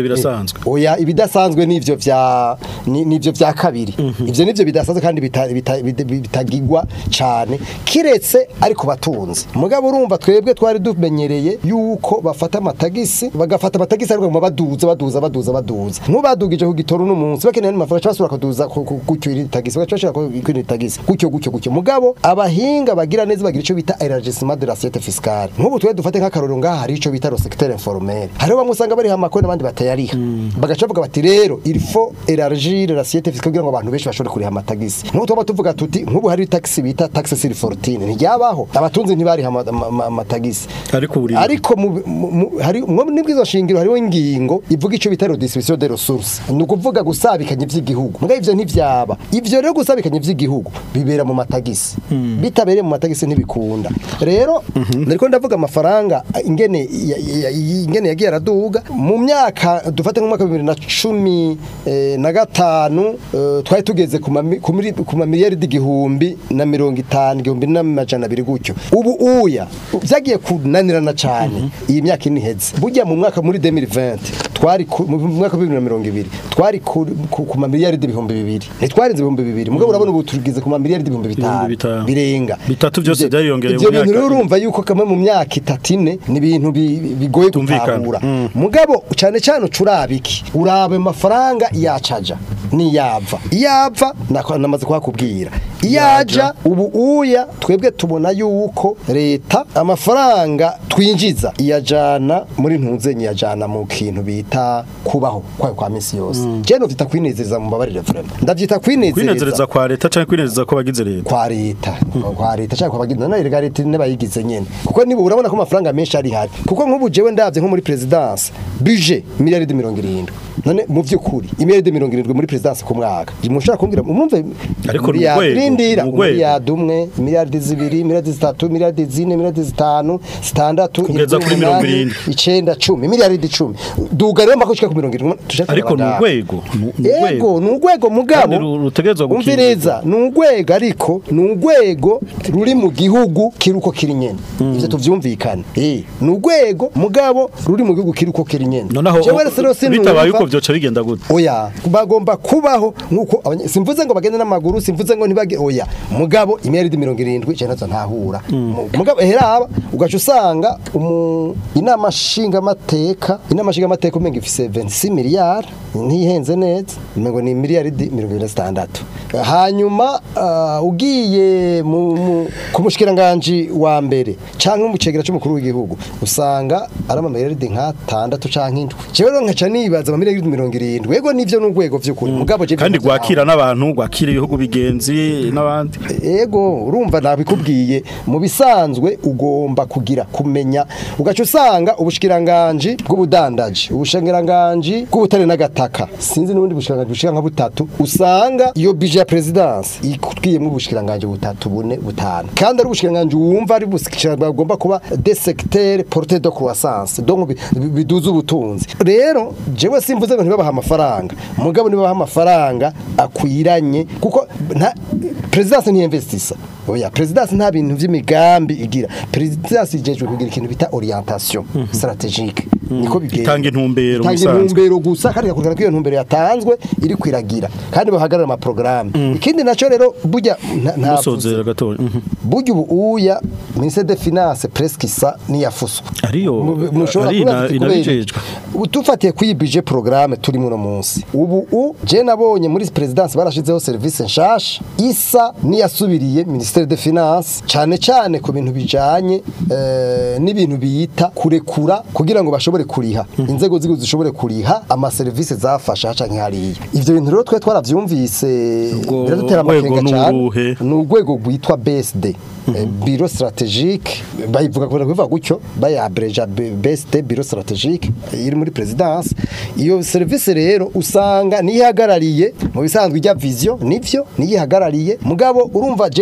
birasanzwe oya ibidasanzwe nivyo vya ni- nivyo vya kabiri ivyo nivyo bidasanzwe kandi bita- bita- bita- bitagigwa cane kiretse ariko batunze mugabo urumva twebwe twari dumenyereye yuko bafata amatagisi bagafata amatagisi ariko baguma baduza baduza baduza baduza nk'ubadugije ku gitoro n'umunsi bakeneye n'amafaranga basubira kuduza ku- ku- gutyo iri tagisi bashaka ku iri tagisi gutyo gutyo gutyo mugabo abahinga bagira neza bagira ico bita élargissement de l'assiette fiscale nk'ubu twe dufate nk'akarorero ngaha hari ico bita le secteur informel hariho bamwe usanga bari hamakoni n'abandi batayariha bagaca bavuga bati rero il faut élargir l'assiette fiscale kugira ngo abantu benshi bashobore kuriha amatagisi nk'ubu tuba tuvuga tuti nk'ubu hari taxi bita taxe sur fortune ntiryabaho abatunzi ntibariha ama- ama- ama- amatagisi ariko buri ariko mu- mu- mu- hari mwo nibwizo shingiro hariho ingingo ivuga ico bita redistribution de ressources ni ukuvuga gusabikanya ivy'igihugu mbwa ivyo ntivyaba ivyo rero gusabikanya ivy'igihugu bibera mu matagisi bitabereye mu matagisi ntibikunda rero nariko ndavuga amafaranga ingene ya- ya- ya- ingene yagiye araduga mu myaka dufate nk'umwaka wa bibiri na cumi eh, na gatanu eh, twari tugeze ku mami- ku miri- ku mamiliyaridi igihumbi na mirongo itanu igihumbi n'amajana abiri gutyo ubu uya vyagiye kunanirana cane iyi myaka ine iheze burya mu mwaka muri 2020 twari ku- mu mwaka wa bibiri na mirongo ibiri twari ku ku- ku mamiliyaridi ibihumbi bibiri ntitwarenze ibihumbi bibiri mugabo urabona ubu tugeze ku mamiliyaridi ibihumbi Ibihumbi bitanu bitanu. birenga Bitatu byose Ivyo- byariyongereye ivyo mu bintu myaka rero ine. urumva yuko kamwe mu myaka itatu ine ni ibintu bi- bigoye Tumvikana. gutahura mugabo cyane cyane ucuraba iki uraba amafaranga yacaja niyava iyava nako- namaze kuhakubwira iyaja ubu uya twebwe tubona yuko leta amafaranga twinjiza iyajana muri ntunze nyiyajana mu kintu bita kubaho kwayo kwa misi yose je no vyita kwinezeza mu mbabarire vraiment ndavyita kwinezeza kwinezereza kwa leta canke kwinezereza ko bagize leta kwa leta kwa leta cyangwa kwa bagize na leta ne bayigize nyene kuko niba urabona ko amafaranga menshi ari hari kuko nk'ubu jewe ndavye nko muri presidence budget miliyaridi 70 none mu vy'ukuri imiliyaridi 70 muri presidence ku mwaka mushaka kumbwira mwumve Ariko ni miliyardi- urwego, rindira ni urwego. miliyardi umwe miliyardi zibiri miliyardi zitatu miliyardi zine miliyardi zitanu zitandatu Kugeza indwi, kuri mirongo umunani, irindwi. icenda cumi miliyaridi icumi duga rero mpaka ushika ku mirongo irindwi tushaka ariko ni abagabo. urwego ni- ni urwego. Ego ni urwego mugabo Kandi ru- rutegerezwa gukingirwa. umviriza ni urwego ariko ni urwego ruri mu gihugu kiri uko kiri nyene ivyo tuvyumvikane eh ni urwego mugabo ruri mu gihugu kiri uko kiri nyene noneho Jewe rero sinumva- bitabaye uko vyoca bigenda gute oya bagomba kubaho nkuko abanye- simvuze ngo bagende n'amaguru simvuze ngo ntibage oya mugabo imyeridi mirongo irindwi icyo nazo ntahura Mu- mugabo heraba ugaca usanga umu inama nshingamateka inama nshingamateka umenga ifise 26 miliyari ntihenze neza umengo ni miliyaridi mirongo irindwi na zitandatu hanyuma ah, ugiye mu- mu- ku mushikiranganje wa mbere canke mu cegera c'umukuru w'igihugu usanga ari amamiliyaridi nk'atandatu canke indwi jewe rero nkaca nibaza amamiliyaridi mirongo irindwi ego nivyo n'urwego vy'ukuri mugabo je kandi byo ntazi gwakira n'abantu gwakira ibihugu bigenzi n'abandi ego urumva nabikubwiye mu bisanzwe ugomba kugira kumenya ugaca usanga ubushikiranganje bw'ubudandaji ubushikiranganje bw'ubutare n'agataka sinzi n'ubundi bushikiranganje bushika nka butatu usanga iyo bije ya presidence ikutwiyemo ubushikiranganje butatu bune butanu kandi ari ubushikiranganje wumva ari bushikiranganje bagomba kuba des secteurs porteurs de croissance donc bi- bi- biduza ubutunzi rero jewe simvuze ngo ntibabaha amafaranga mugabo nibabaha amafaranga akwiranye kuko nta presidence ni investissa oya presidence nta bintu vy'imigambi igira presidence ijejwe kugira ikintu bita orientation stratégique niko bigenda Itanga intumbero Itanga musanzwe. intumbero gusa kandi igakurikirana ko iyo ntumbero yatanzwe iri kwiragira kandi bahagarara amaprograme ikindi naco rero burya nta- nta musozera gatoya mhm. burya ubu uya ministère des finances presque isa niyafuswe Ariyo, Mu- mushobora ari kubaza ina- ati kubera iki? inabijejwe. Ubu tufatiye kuri iyi budget programme turi muno munsi ubu u je nabonye muri presidence barashizeho service nshasha isa niyasubiriye ministère des finances cyane cyane ku bintu bijanye eh, n'ibintu biyita kurekura kugira ngo bashobore kuriha inzego z'igihugu zishobore kuriha ama service zafasha canke hariya ivyo bintu rero twe twaravyumvise Ubwo biradutera rwego amakenga ni cyane uruhe? ni urwego rwitwa BSD Eh, biro strategique bayivuga kubera kubivuga gutyo bayabreja B- BSD biro strategique eh, iri muri presidence iyo service rero usanga niyihagarariye mu bisanzwe ijya vision nivyo niyihagarariye mugabo urumva je nabonye umenga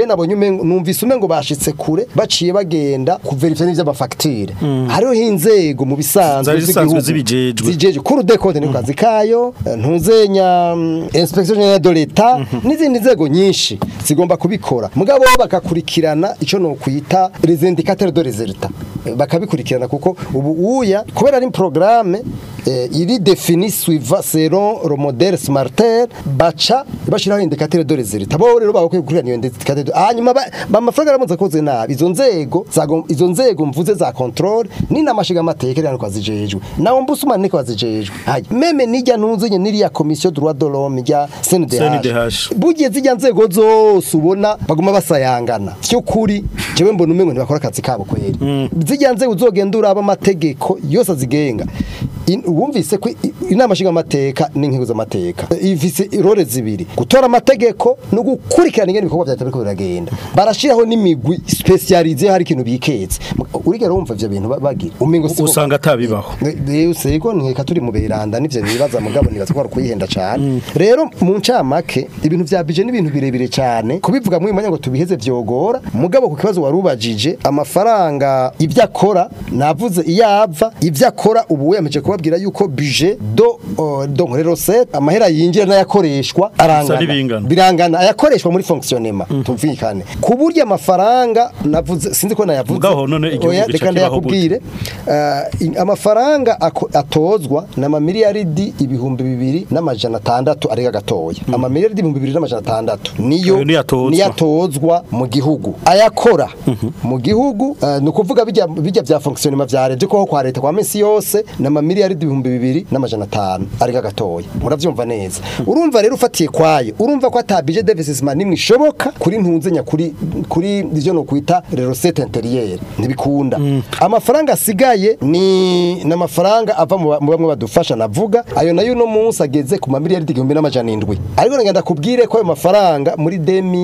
umengo- numvise umengo bashitse kure baciye bagenda kuverifya n'ivy'amafagitire hariho inzego mu bisanzwe Zari zisanzwe z'igihugu zibijejwe. zijeje kuri dekode ni kazi kayo eh, ntuzenya mm, inspection generale de l'etat n'izindi nzego nyinshi zigomba kubikora mugabo bo bakakurikirana ico no kwita les indicateurs de résultat Eh, bakabikurikirana kuko ubu uya kubera ari programme eh, iri défini suivant selon le modèle smarter baca bashiraho indicateurs de résultat bo rero bakwiye gukurikirana iyo indicateurs de- hanyuma ba- ba- amafaranga aramuze akoze nabi izo nzego zagom- izo nzego mvuze za control ni namashiga amateka rero kwazijejwe nawo mbusuma niko wazijejwe hayi meme nijya ntuzenye niriya commission droit de l'homme ya CNDH CNDH. bugiye zijya nzego zose ubona baguma basayangana cyukuri jewe mbona umengo ntibakora akazi kabo kweri zijya nzego uzogenda uraba amategeko yose azigenga In- wumvise ko i- inama nshinga amateka n'inkiko z'amateka ifise irore zibiri gutora amategeko no gukurikirana ingene ibikorwa vya leta biriko biragenda barashiraho n'imigwi specialize hari ikintu biketse urigera wumva ivyo bintu ba- bagira umengo siko- usanga atabibaho Sego nkeka turi mu beranda nivyo bibaza mugabo nibaza ko ari kuyihenda cyane rero mu ncamake ibintu vya bije n'ibintu birebire cyane kubivuga mu mwanya ngo tubiheze vyogora mugabo ku kibazo warubajije amafaranga ivyo akora navuze iyava ivyo akora ubu yemeje kubabwira yuko bije do uh, do nkore recette amahera yinjira n'ayakoreshwa arangana bingana. birangana ayakoreshwa muri fonctionnement tumvikane ku buryo amafaranga navuze sinzi ko nayavuze Mugaho none igihugu Oya, gica reka kibaho gute? ndayakubwire Uh, in- amafaranga ako- atozwa na mamiliyaridi ibihumbi bibiri n'amajana atandatu arega gatoya amamiliyaridi ibihumbi bibiri n'amajana atandatu niyo Ayo niyo atozwa. niyo atozwa mu gihugu ayakora mu gihugu uh, ni ukuvuga bijya bijya bya fonctionnement vya leta ko kwa leta kwa minsi yose na mamiliyaridi ibihumbi bibiri n'amajana atanu arega gatoya muravyumva neza urumva rero ufatiye kwayo urumva ko ata budget d'investissement nimwe ishoboka kuri ntunzenya kuri kuri ivyo no kwita recette intérieure ntibikunda amafaranga asigaye ni n'amafaranga ava mu ba- mu bamwe badufasha navuga ayo nayo no munsi ageze ku mamiliyaridi igihumbi n'amajana indwi ariko ngenda kubwire ko ayo mafaranga muri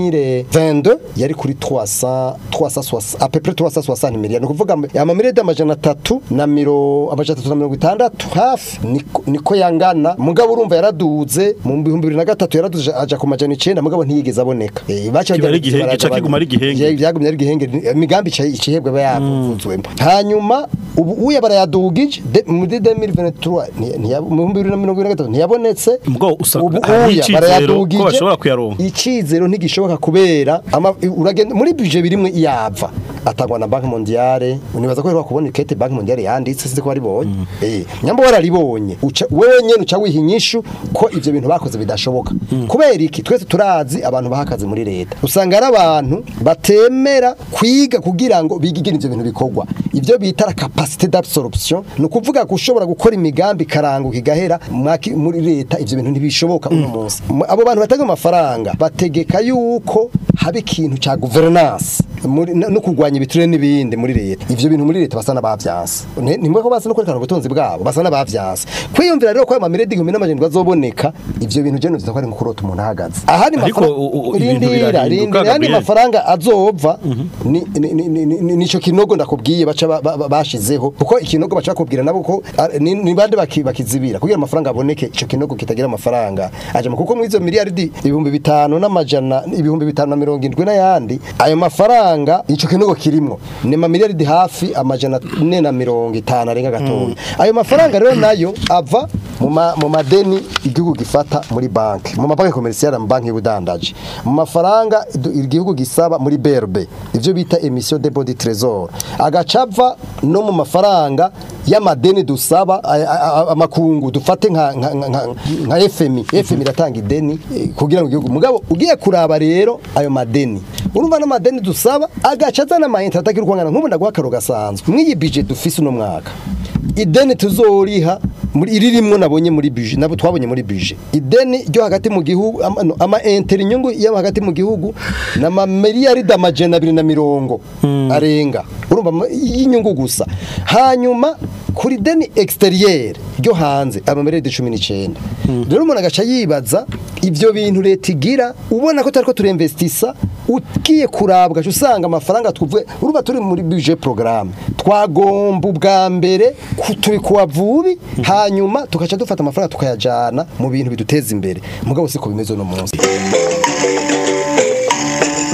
2022 yari kuri 300 360 à peu près 360 miliyoni kuvuga amamiliyaridi amajana atatu na miro amajana atatu na mirongo itandatu hafi niko- niko yangana mugabo urumva yaraduze mu bihumbi bibiri na gatatu yaraduze aja ku majana icenda mugabo ntiyigeze aboneka Eh, baca Kiba ari bajya- igihenge, baraja ca kiguma ari igihenge. baraja- byagumye ari igihenge imigambi ica- icihebwe aba yavuzwemo hanyuma ubu uya barayadugije de- muri 2023 ntiya- ntiya- mu bihumbi bibiri na mirongo ibiri na gatatu ntiyabonetse Ubwo usanga ubu hari uya icizero barayadugije ko bashobora kuyaronka. icizero ntigishoboka kubera ama- uragenda muri budget birimwe yava atangwa na banki mondiale unibaza ko rero kubona ikete banki mondiale yanditse sinzi ko waribonye eh nyambo wararibonye uca wewe nyene uca wiha inyishu ko ivyo bintu bakoze bidashoboka kubera iki twese turazi abantu bahakaze muri leta usanga ari abantu batemera kwiga kugira ngo bigigire ivyo bintu bikorwa ivyo bita la capacité d'absorption ni ukuvuga gushobora gukora imigambi karanguka igahera mwaki- muri leta ivyo bintu ntibishoboka uno munsi M- abo bantu batanga amafaranga bategeka yuko haba ikintu ca governance muri- no no kurwanya ibiture n'ibindi muri leta ivyo bintu muri leta basa n'abavyanse Ni- nimwe ko basa no kwerekana ubutunzi bwabo basa n'abavyanse kwiyumvira rero ko ayo mamiredi igihumbi n'amajana azoboneka ivyo bintu je nuvuze ko ari nko kurota umuntu ahagaze ahandi Ariko mafara- u- u- ibintu rindira birahinduka, rindira ayandi Gabriel. mafaranga azova ni ni- ni- ni- ni- nico kinogo ndakubwiye baca ba- ba- ba- bashizeho kuko ikinogo baca bakubwira nabo ko ah, ni ni bande baki- bakizibira kugira amafaranga aboneke ico kinogo kitagira amafaranga aje kuko muri izo miliyaridi ibihumbi bitanu n'amajana ibihumbi bitanu na mirongo indwi n'ayandi ayo mafaranga ico kinogo kirimwo ni mamiliyaridi hafi amajana ane na mirongo itanu arenga gatoya ayo mafaranga rero nayo ava mu ma- mu madeni igihugu gifata muri banki mu mabanki komerciale mu banki y'ubudandaji mu mafaranga du- igihugu gisaba muri BRB ivyo bita emission de body trésor agacava no mu mafaranga y'amadeni dusaba a- a- a- amakungu dufate nka nka, nka, nka FMI FMI iratanga ideni eh, kugira ngo igihugu mugabo ugiye kuraba rero ayo madeni urumva n'amadeni dusaba agaca azana amayinite atagira ukwangana nk'ubu ndaguha akaro gasanzwe mw'iyi budget dufise uno mwaka ideni tuzoriha muri iririmwo nabonye muri budget nabo twabonye muri budget ideni ryo hagati mu gihugu ama, no, ama inter inyungu yo hagati mu gihugu na ma miliyaridi amajana abiri na mirongo arenga urumva ma- y'inyungu gusa hanyuma kuri deni exterieur ryo hanze ama miliyaridi cumi n'icenda rero umuntu agaca yibaza ivyo bintu leta igira ubona ko tariko turinvestisa ugiye kurabwa ugaca usanga amafaranga tuvuye urumva turi muri budget programme twagomba ubwa mbere ku- turi kuwa vubi hanyuma tugaca dufata amafaranga tukayajana mu bintu biduteza imbere mugabo siko bimeze uno munsi mbega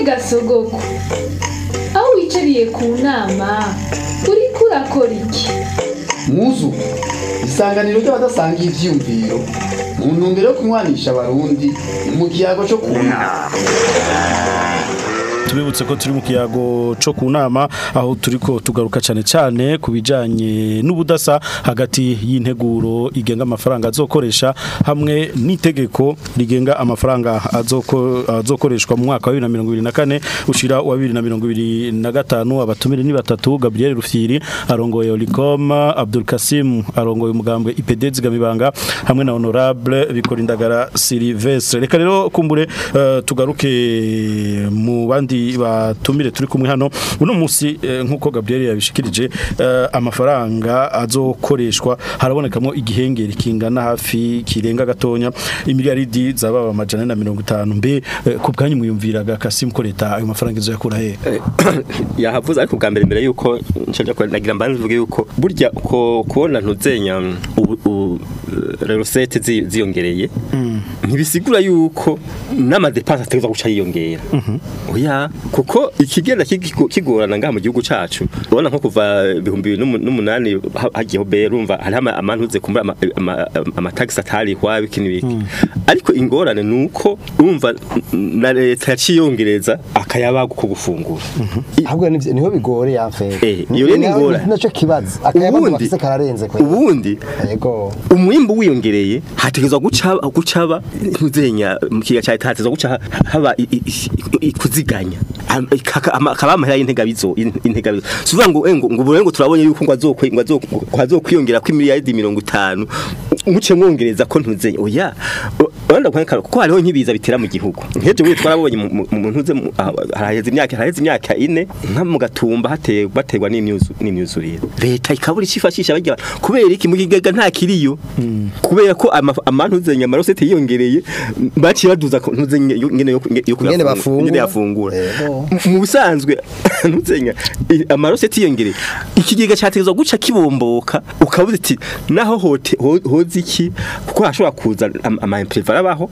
gasogoko aho wicariye ku nama uriko urakora iki muzu isanganiro ry'abadasangiye ivyiyumviro mu ntumbero yo kunywanisha abarundi mu kiyago cyo kunama tubibutse ko turi mu kiyago cyo ku nama aho turiko tugaruka cyane cyane ku bijanye n'ubudasa hagati y'integuro igenga amafaranga azokoresha hamwe n'itegeko rigenga amafaranga azoko- azokoreshwa mu mwaka wa 2024 ushira wa 2025 abatumire ni batatu Gabriel Rufyiri arongoye Olicom Abdul Kasim arongoye umugambwe IPD zigamibanga hamwe na honorable bikorindagara Sylvestre reka rero kumbure eh, tugaruke mu bandi batumire turi kumwe hano uno munsi eh, nkuko Gabriel yabishikirije eh, amafaranga azokoreshwa harabonekamo igihengeri kingana hafi kirenga gatonya imiliyaridi zaba amajana na mirongo itanu mbe eh, ku bwanyu mwiyumviraga Kasim ko leta ayo mafaranga izoyakura he yahavuze ariko bwa mbere mbere yuko nshaka ko nagira mbanze mvuge yuko burya ko kubona ntuzenya ubu- ubu, eh, recette zi- ziyongereye ntibisigura yuko n'amadepense ategezwa guca yiyongera oya kuko ikigenda kigo- kigorana ngaha mu gihugu cacu ubona nko kuva ibihumbi bibiri n'umu- n'umunani ha- hagiyeho be urumva hariho ama- amantuze kumbura ama- ama- amatagisi atarihwa biki n'ibiki ariko ingorane ni uko urumva n- na leta yaciyongereza akayabagu ko gufungura I- ahubwo nivyo- niho bigore yamfere Eh, iyo rero ni ingorane. naco kibazo akayabagu ubundi bafise kararenze kwe ubundi yego umwimbu wiyongereye hategezwa guca gucaba ntuzenya mu kiga cya leta hategezwa guca haba i- i- i- kuziganya Am- kaka- ama- akaba amahera y'integabizo integabizo suvuga ngo eh, ngo ngo ubu rero ngo turabonye yuko ngo azokwe ngo azok- ngo azokwiyongera ku miliyaridi 50 muce mwongereza ko ntuzenya oya uranda kwanka kuko hariho nkibiza bitera mu gihugu nk'ejo we twarabonye mu- mu mu ntuze mu- ah, haraheze imyaka haraheze imyaka ine nka mu gatumba hateye baterwa n'imyuzu n'imyuzurire leta ikabura icifashisha bajya kubera iki mu kigega nta kiriyo kubera ko ama- amantuzenya amarosete yiyongereye baciye baduza ko ntuzenya yo- ngene yo yo Ngene bafungura. ngene yafungura Yego. M- mu bisanzwe ntuzenya i- amarosete yiyongereye ikigega cyategezwa guca kibomboka ukabuza iti naho hote ho- hoze iki kuko hashobora kuza am- ama imprévu arabaho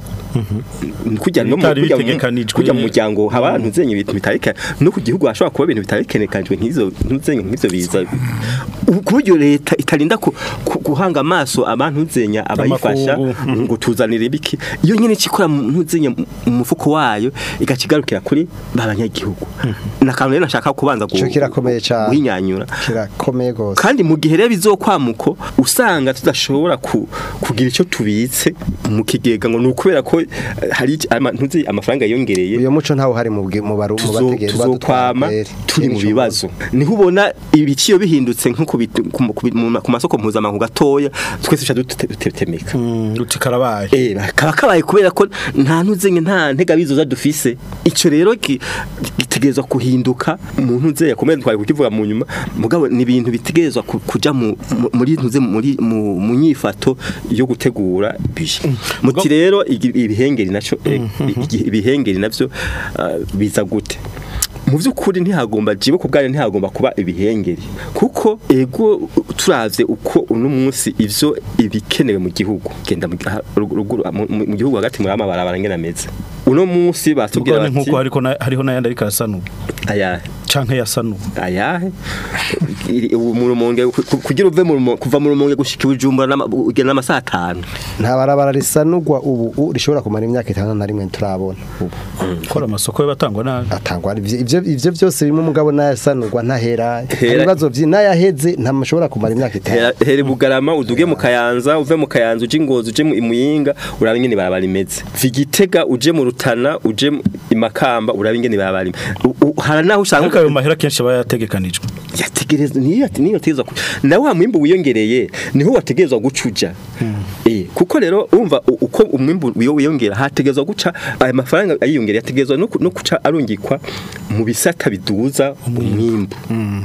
kujya no mu Bitari kujya mu- bitegekanijwe. kujya mu muryango haba ntuzenye ibintu bitareka no ku gihugu hashobora kuba ibintu bitarekenekanijwe nk'izo ntuzenye nk'ivyo biza ku buryo leta itarinda ku- ku- guhanga amaso abantu nzenya abayifasha Amakungu. ngo tuzanire ibiki iyo nyene cikora ntuzenya mu mufuko wayo igacigarukira kuri babanyagihugu nakantu rero nashaka kubanza gu- Ico kirakomeye cane. guhinyanyura kirakomeye gose kandi mu gihe rero bizokwamuko usanga tudashobora ku, kugira icyo tubitse mu kigega ngo nukubera ko eh, hari iki- ama- ntuzi amafaranga yiyongereye uyo muco ntawo hari mu bwi- mu baru mu tuzo- bategereza tuzokwama turi mu bibazo niho ubona ibiciro bihindutse nko ku bit- ku mu- ku bi- mu ma- ku masoko mpuzamahanga gatoya twese duca dute- dutetemeka uti karabaye Eh, kaba kabaye kubera ko nta ntuzenye nta ntegabizoza dufise ico rero ki- gitegerezwa kuhinduka umuntu nze yakomeye twari kukivuga mu nyuma mugabo ni ibintu bitegerezwa ku- kuja mu mu- muri ntuze muri mu mu nyifato yo gutegura bije muti rero igi- ibihengeri naco eh, igi- ibihengeri navyo ah, biza gute mu by'ukuri ntihagomba jibo ku bwanyu ntihagomba kuba ibihengeri kuko ego turavye uko uno munsi ivyo ibikenewe mu gihugu genda mu aha, ruguru mu mu gihugu hagati muri amabarabara ngena meze uno munsi batubwira ubwo ni bati nkuko hariko na- hariho n'ayandi ariko arasanura aya canke yasanuwe ayahe Iri- ubu mu rumonge ku- ku- kugira uve mu rumonge kuva mu rumonge gushika ibujumbura n'ama- ugenda n'amasaha atanu nta barabara risanurwa ubu u- rishobora kumara imyaka itanu na rimwe turabona ubu kora amasoko y'abatangwa nabi atangwa ivyo ivyo- ivyo byose bimwe mugabo nayasanurwa ntahera hari Hera- ibibazo vyi nayaheze ntamashobora kumara imyaka itanu Hera- here bugarama uduge mu kayanza uve mu kayanza uje ngozi uje mu imuyinga uraba ingene barabara imeze vigitega uje mu rutana uje mu imakamba uraba ingene barabara imeze U- u- hari naho ariko usanga ayo mahera kenshi aba yategekanijwe yategerezwa niyo niyo yategerezwa ku- na wa mwimbu wiyongereye niho wategerezwa gucuja eh kuko rero urumva u- uko umwimbu wiyo wiyongera hategerezwa guca aya mafaranga ayiyongera yategerezwa no ku- no guca arungikwa mu bisata biduza umwimbu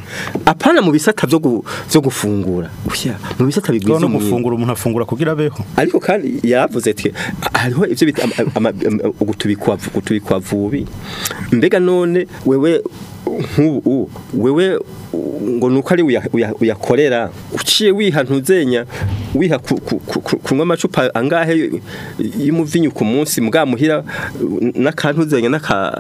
apana mu bisata byo gu- byo gufungura Oya, mu bisata no bigwiza umwimbu gufungura umuntu afungura kugira abeho ariko kandi yavuze ati hariho ivyo bita ama- ama- ama- ugutubikwa gutubikwa vubi mbega none wewe nk'ubu wewe ngo nuko ari uya- uya- uyakorera uciye wiha ntuzenya wiha ku- ku- ku- ku- kunywa amacupa angahe y'umuvinyu ku munsi mugamuhira n'akantuzenya n'aka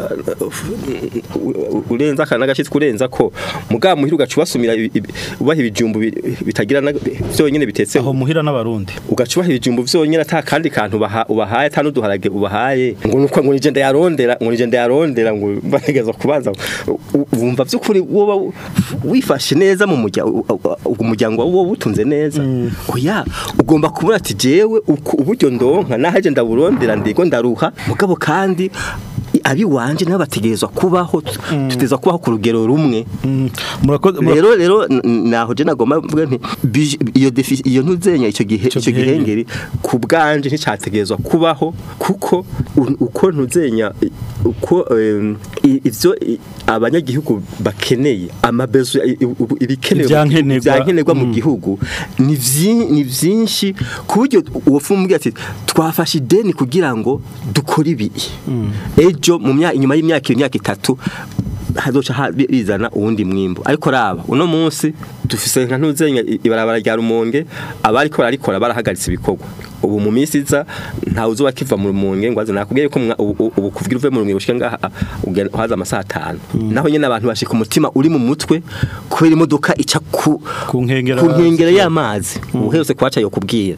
urenza kana n'agashitsi kurenza ko mugamuhira ugaca ubasumira ibi- ibi- ubaha ibijumbu bi- bitagira na- vyonyene bitetse aho muhira n'abarundi ugaca ubaha ibijumbu vyonyene ata kandi kantu ubaha- ubahaye ata n'uduharage ubahaye ngo nuko ngo nije ndayarondera ngo nije ndayarondera ngo bategeza kubanza u- wumva vy'ukuri woba wifashe neza mu muryango umuryango wawe wowe utunze neza oya ugomba kubura ati jewe uku- uburyo ndonka nahaje ndaburondera ndigo ndaruha mugabo kandi abi wanje nabo bategerezwa kubaho tuteza kubaho ku rugero rumwe murakoze mura- rero rero n- naho je nagomba mvuga nti bije- iyo defi iyo ntuzenya icyo gihe Ico icyo gihengeri. gihengeri ku bwanje nticyategerezwa kubaho kuko u- uko ntuzenya i- uko em, i- ivyo i- abanyagihugu bakeneye amabezo i- i- ubu- ibikenewe Ivyankenerwa. ivyankenerwa mu Mm. gihugu ni vyi- ni vyinshi ku buryo uwo fumbwe ati twafashe ideni kugira ngo dukore ibi ejo mu myaka inyuma y'imyaka imyaka itatu hazoca ha- bi- bizana uwundi mwimbo ariko raba uno munsi dufise nka ntuzenya i- ibarabara rya rumonge abariko bararikora barahagaritse ibikorwa ubu mu minsi iza ntawe uzoba kiva mu rumonge ngo aze nakubwiye ko mwa- ubu ubu- ubu kuvugira uve mu rumonge gushika ngaha ugenda haza amasaha atanu naho nyene abantu bashika umutima uri mu mutwe kubera imodoka ica ku Ku nkengera- ku nkengera y'amazi ubu hose kwaca yo kubwira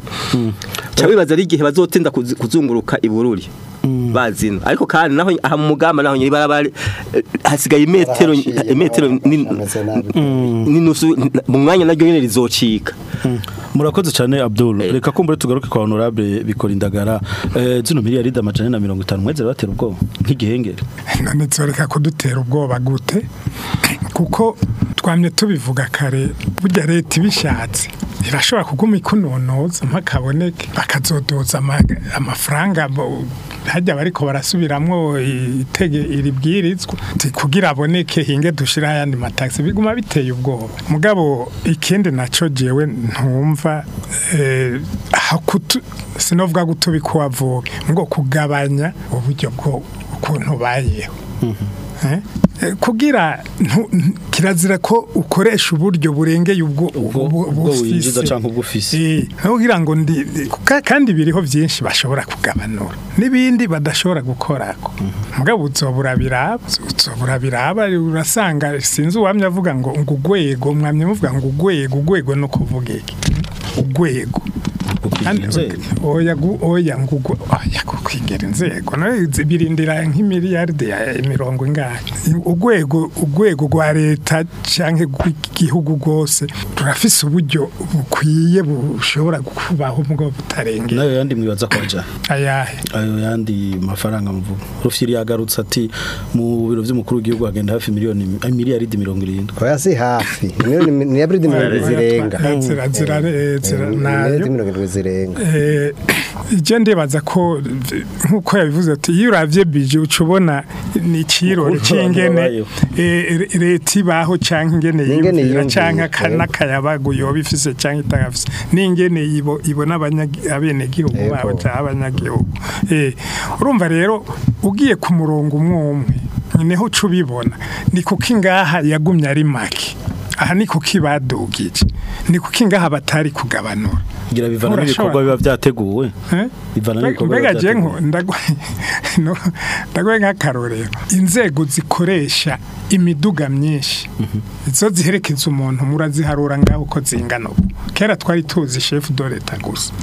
ca bibaza ari igihe bazotinda kuzi- kuzunguruka ibururi bazina ariko kandi naho aha mu mugamba naho nyiri barabara eh, hasigaye imetero Barahaciyemo, imetero ni- hameze nabi. n'inusu mu mwanya naryo nyene rizocika murakoze cyane Abdul reka kumbure tugaruke kwa honorable bikora indagara eh, zino miliyari amajana na mirongo itanu mweze batera ubwoba nk'igihengeri none zoreka kudutera ubwoba gute kuko twamye tubivuga kare burya leta ibishatse irashobora kuguma ikunonoza mpakaboneke bakazodoza ama- amafaranga bo- hajya bariko barasubiramwo itege iribwirizwa ti kugira aboneke hinge dushira ayandi mataxi biguma biteye ubwoba mugabo ikindi naco jewe ntumva eh, aho kutu sinovuga gutubika uwavuga ngo kugabanya uburyo bwo ukuntu bayeho Eh? Eh, kugira ntu- ntu- kirazira ko ukoresha uburyo burengeye ubwo Ubwo- ubu- ubwo bufise. winjiza canke ubwo ufise. Eh, aho kugira ngo ndi ka- kandi biriho byinshi bashobora kugabanura n'ibindi badashobora gukorako mugabo uzobura biraba uzobura biraba urasanga sinzi uwamye avuga ngo ngo ugwego mwamye muvuga ngo ugwego ugwego no kuvuga iki ugwego Kandi- inzego. oya gu- oya ngugu oya kukwigera inzego no birindira nk'imiliyarde ya mirongo ingahe ugwego ugwego rwa leta canke rw'igihugu rwose turafise uburyo bukwiye bushobora kubaho mugabo butarengera nayo yandi mwibaza kwaja ayahe ayo yandi mafaranga mvuga rufyiri yagarutse ati mu biro vy'umukuru w'igihugu hagenda hafi miliyoni eh, miliyari mirongo irindwi oya si hafi miliyoni ni yabridi mirongo irindwi zirenga zira zira zira miliyari nayo mirongo irindwi zirenga Eh, ije ndibaza ko v- nkuko yabivuze ati iyo uravye bije uca ubona ni ikirori Ukuntu abantu c'ingene babayeho. eh, re- leta ibaho canke ingene Ingene yiyumvira yiyumvira, canke aka- yego. n'akayabagu yoba ifise canke itagafise n'ingene ibo- ibona abanyagi- abenegihugu Yego. babo canke abanyagihugu Eh, urumva rero ugiye ku murongo umwe umwe niho uca ubibona ni kuko ingaha yagumye ari make aha ni kuko ibadugije ni kuko ingaha batari kugabanura ngira bivana Urashobora- n'ibikorwa biba vyateguwe Eh? bivana n'ibikorwa mbega biba je nko vyateguwe ndagwe no ndagwe nk'akarorero inzego zikoresha imiduga myinshi izo ziherekeza umuntu muraziharura ngaho uko zingana ubu kera twari tuzi chef de l'etat gusa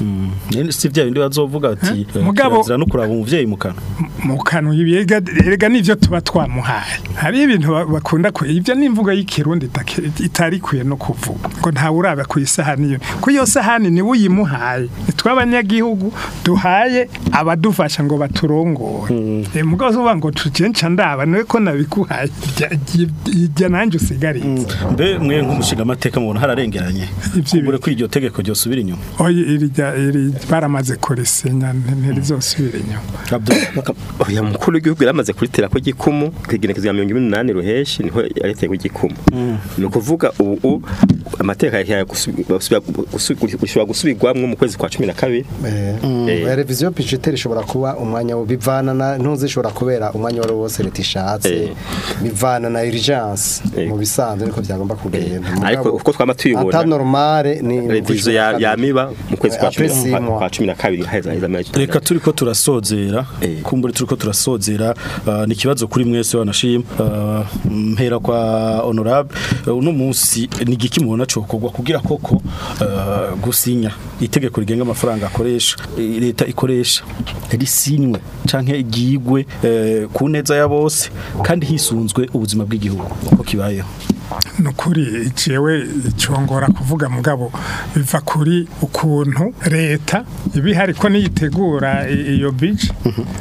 Nene si vya bindi bazovuga ati eh, Mugabo- kirazira no kuraba umuvyeyi mu kanwa mu kanwa ibiga erega nivyo tuba twamuhaye hari ibintu ba- bakunda ku ivyo n'imvugo y'ikirundi itake- itari kwiye no kuvuga ngo ntawe uraba ku isahani yo ku iyo sahani ni uyimuhaye tw'abanyagihugu duhaye abadufasha ngo baturongore eh mugabo uvuga ngo tujenca ndaba niwe ko nabikuhaye Jya- jya- jya nanjye usigarize mbe mwe nk'umushinga amateka mubona hararengeranye Ivyo kumbure ko iryo tegeko ryosubira inyuma oya iri rya- iri baramaze kurisenya ntirizosubira inyuma Abdul oya mukuru w'igihugu yaramaze kuritera ko gikumu kwigenekezwa ya 28 ruheshi niho yariteye ko gikumu ni ukuvuga ubu amateka ya gusubirwamwo mu kwezi kwa 12 Eh, Eh, revision budgetaire ishobora kuba umwanya wo bivana na ntuzi ishobora kubera umwanya wari wose leta ishatse Eh. bivana na urgence Eh. mu bisanzwe niko byagomba kugenda ariko uko twama tuyibona ata normale ni revizo ya yamiba mu kwezi kwa Eh, après six cumi na- mois. kwa cumi na kabiri haheza haheza amezi reka turi ko turasozera Eh. kumbure turi ko turasozera uh, ni ikibazo kuri mwese wanashima uh, mpera kwa honorable uh, uno munsi ni igiki mubona cokorwa kugira koko uh, gusinya itegeko rigenga amafaranga akoresha i- leta ikoresha risinywe canke igigwe uh, ku neza ya bose kandi hisunzwe ubuzima bw'igihugu uko kibayeho nukuri jewe icongora kuvuga mugabo biva kuri ukuntu leta ibihari ko niyitegura i- iyo bije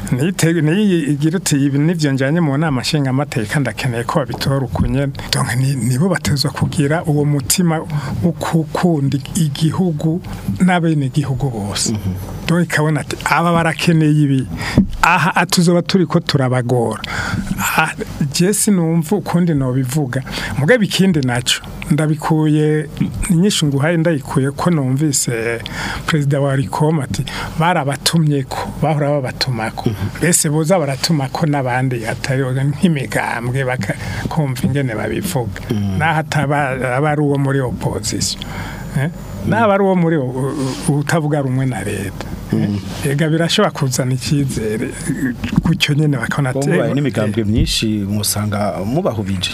niyigira uti ibi nivyo njanye mu nama nshinga amateka ndakeneye ko babitora ukunyene donc ni- nibo batezwa kugira uwo mutima wo gukunda igihugu n'abene igihugu bose donc ikabona ati aba barakeneye ibi aha atuzoba turi ko turabagora Ah, je sinumva ukundi nobivuga mugabe ikindi naco ndabikuye inyishu nguhaye ndayikuye ko numvise perezida wa Rikoma ati barabatumye ko bahora babatumako mbese boza baratumako n'abandi atari nk'imigambwe bakakumva ingene babivuga naho ataba aba ari uwo muri opposition eh? naba ari uwo muri o- o- utavuga rumwe na leta eh? ega birashobora kuzana icyizere eh, gutyo nyene bakabona ati, mubaye eh, n'imigambwe myinshi musanga mubahubije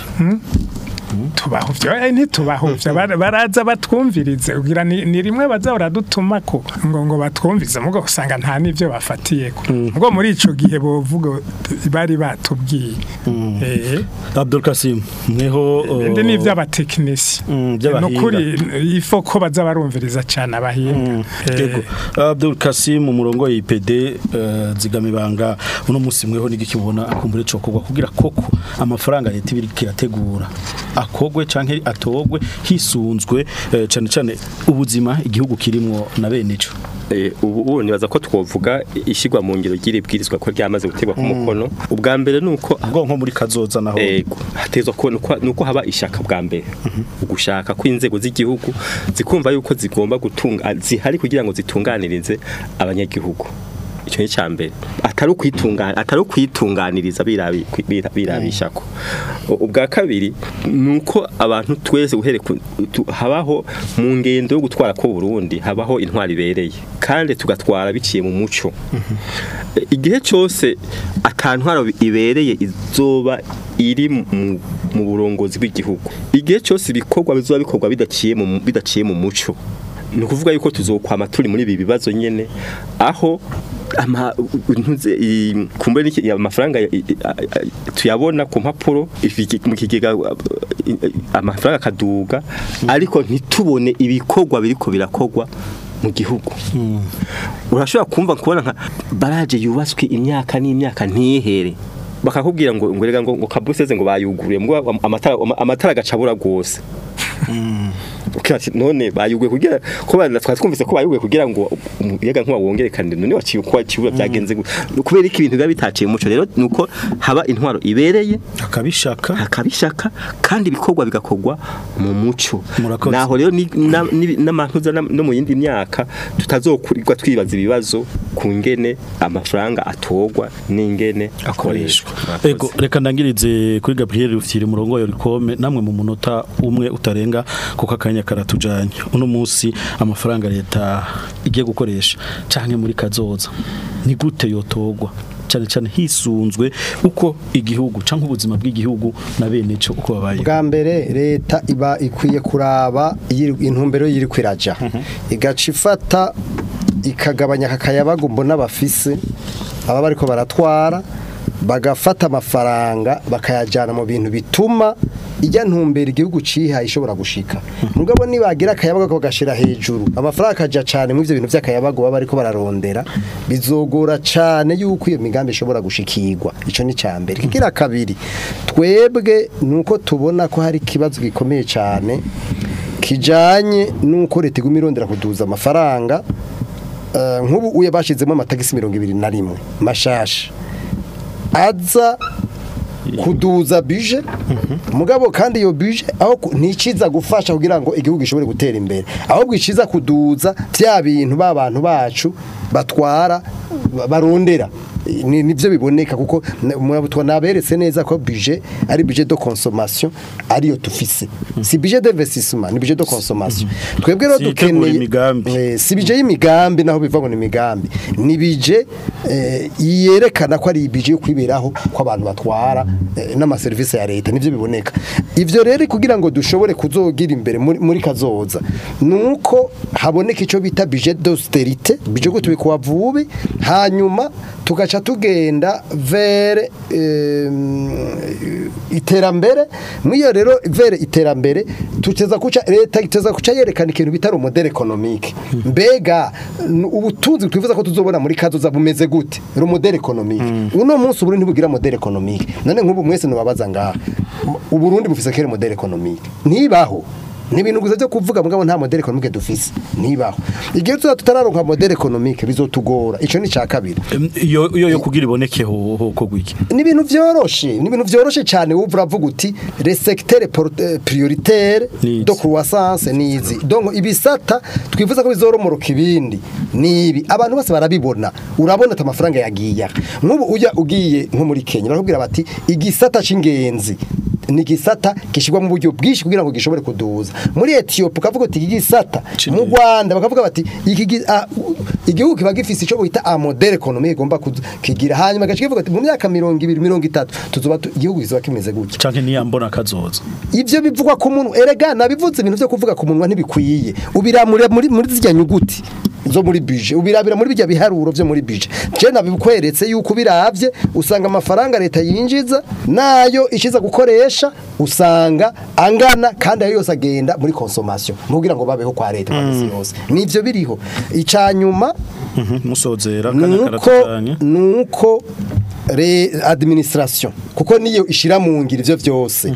tubahuvya eh, ntitubahuvya Bara- baraza batwumvirize ugira ni, ni rimwe baza baradutumako ngo ngo batwumvize mugo usanga nta n'ivyo bafatiyeko mugo muri ico gihe bovuga bari batubwiye eh Abdul Kasim mweho uh, ndi n'ivy'abatekinisi Mm, vy'abahinga. nukuri ifo ko baza barumviriza cane abahinga Eh, Yego. Abdul Kasim umurongo y'IPD uh, zigamibanga uno musi mweho nigiki mubona akumbure cokogwa kugira koko amafaranga leta ibiri kirategura akogwe canke atogwe hisunzwe uh, cane cane ubuzima igihugu kirimwo na bene ico Eh, ubu ubu nibaza ko twovuga ishyirwa mu ngiro ry'iri bwirizwa ko ryamaze gutegwa ku mukono ubwa mbere ni uko ubwo nko muri kazoza naho ego hatezwa ko nuko nuko haba ishaka bwa mbere ugushaka kw'inzego z'igihugu zikumva yuko zigomba gutunga zihari kugira ngo zitunganirize abanyagihugu icyo ni cyambere atari ukwitungana atari ukwitunganiriza birabi bira- birabishako U- ubwa kabiri nuko abantu twese uhere ku- tu- habaho mu ngendo yo gutwara ko Burundi habaho intwari ibereye kandi tugatwara biciye mu muco igihe cyose atantwaro ibereye izoba iri mu mu burongozi bw'igihugu igihe cyose ibikorwa bizoba bikorwa bidaciye mu bidaciye mu muco ni ukuvuga yuko tuzokwama turi muri ibi bibazo nyene aho ama ntuze i- kumbure n'iki amafaranga ya- i- a- a- tuyabona ku mpapuro ifiki- mu kigega uh, i- i- amafaranga akaduga ariko ntitubone ibikorwa biriko birakogwa mu gihugu urashobora kumva kubona nka baraje yubatswe imyaka n'imyaka ntihere bakakubwira ngo ngo rega ngo ngo kabuseze ngo bayuguruye ngo amatara amatara gacabura gose ukati none bayuguye kugira ko bana twari twumvise ko bayuguye kugira ngo umuyaga nkuba wongerekane none waciye uko kibura byagenze gute? kubera iki ibintu biba bitaciye umuco rero nuko haba intwaro ibereye akabishaka hakabishaka kandi ibikorwa bigakorwa mu muco Murakoze. naho rero ni- na- ni- n'amantuza na- no mu yindi myaka tutazokurirwa twibaza ibibazo ku ngene amafaranga atogwa n'ingene akoreshwa Ego reka ndangirize kuri Gabriel Rufyiri murongo yo rikome namwe mu munota umwe utarenga kuko akanya karatujanye uno munsi amafaranga leta igiye gukoresha canke muri kazoza ni gute yotogwa cyane cyane hisunzwe uko igihugu canke ubuzima bw'igihugu na bene cyo uko babaye bwa mbere leta iba ikwiye kuraba yiri- intumbero yiri kwiraja igaca ifata ikagabanya akayabagu mbona bafise aba bariko baratwara bagafata amafaranga bakayajyana mu bintu bituma ijya ntumbera igihugu cihaye ishobora gushika mugabo nibagira akayabagu bagashira hejuru amafaranga akaja cane mu ivyo bintu vy'akayabagu baba bariko bararondera bizogora cane yuko iyo migambi ishobora gushikirwa ico ni cambere kigira kabiri twebwe nuko tubona ko hari ikibazo gikomeye cane kijanye nuko leta iguma irondera kuduza amafaranga eh, nk'ubu uye bashizemo amatagisi mirongo ibiri na rimwe mashasha aza kuduza bije mugabo kandi iyo bije aho ku- nticiza gufasha kugira ngo igihugu gishobore gutera imbere ahubwo iciza kuduza bya bintu ba bantu bacu batwara ba- barondera ni nivyo biboneka kuko naberetse neza ko budget ari budget de consommation ariyo tufise si budget d'investissement ni budget de consommation twebwe rero Si itegura dukeneye imigambi. Eh, si bije y'imigambi naho biva ngo ni imigambi ni bije eh, yerekana ko ari bije yo kwiberaho ko abantu batwara eh, n'amaserivisi ya leta nivyo biboneka ivyo rero kugira ngo dushobore kuzogira imbere muri, muri kazoza nuko haboneka ico bita budget d'austérité bije ko tubikuwa vubi hanyuma tugaca tugenda vers eh, iterambere mwiyo rero vers iterambere tuteza kuca leta iteza kuca yerekana ikintu bitari umodere economique mbega n- ubutunzi twifuza ko tuzobona muri kazoza bumeze gute ro modere economique uno munsi uburundi ntibugira modere economique none nk'ubu mwese nubabaza ngaha uburundi bufise kere modere economique ntibaho ni ibintu gusa byo kuvuga mugabo nta modere economique dufise ntibaho igihe tuza tutararonka modere economique bizotugora ico ni ca kabiri Em, iyo iyo yo kugira iboneke ho ho ko gwiki ni ibintu vyoroshe ni ibintu vyoroshe cyane ubu uravuga uti les secteurs por- eh, prioritaires Nizi. de croissance nizi donc ibisata twifuza ko bizoromoroka ibindi nibi abantu bose barabibona urabona ati amafaranga yagiye aha. nk'ubu ujya ugiye nko muri Kenya barakubwira bati igisata c'ingenzi ni igisata gishyirwa mu buryo bwinshi kugira ngo gishobore kuduza muri Ethiopia ukavuga uti iki gisata mu Rwanda bakavuga bati iki gi- ah, u- igihugu kiba gifise ico bita a modèle économique igomba kudu- kigira hanyuma gace kivuga ati mu myaka 20 30 tuzoba tu- igihugu kizoba kimeze gutya canke niyambona kazoza ivyo bivugwa ku muntu erega nabivuze ibintu byo kuvuga ku munwa ntibikwiye ubiramure muri muri zirya nyuguti zo muri budget ubirabira muri bijya biharuro byo muri budget je nabikweretse yuko biravye usanga amafaranga leta yinjiza nayo ishiza gukoresha usanga angana kandi ayo yose agenda muri consommation mugira ngo babeho kwa leta kwa misi yose nivyo biriho icanyuma Mhm, musozera kana nuko karatanye nuko re administration kuko niyo ishira mu ngiro ivyo vyose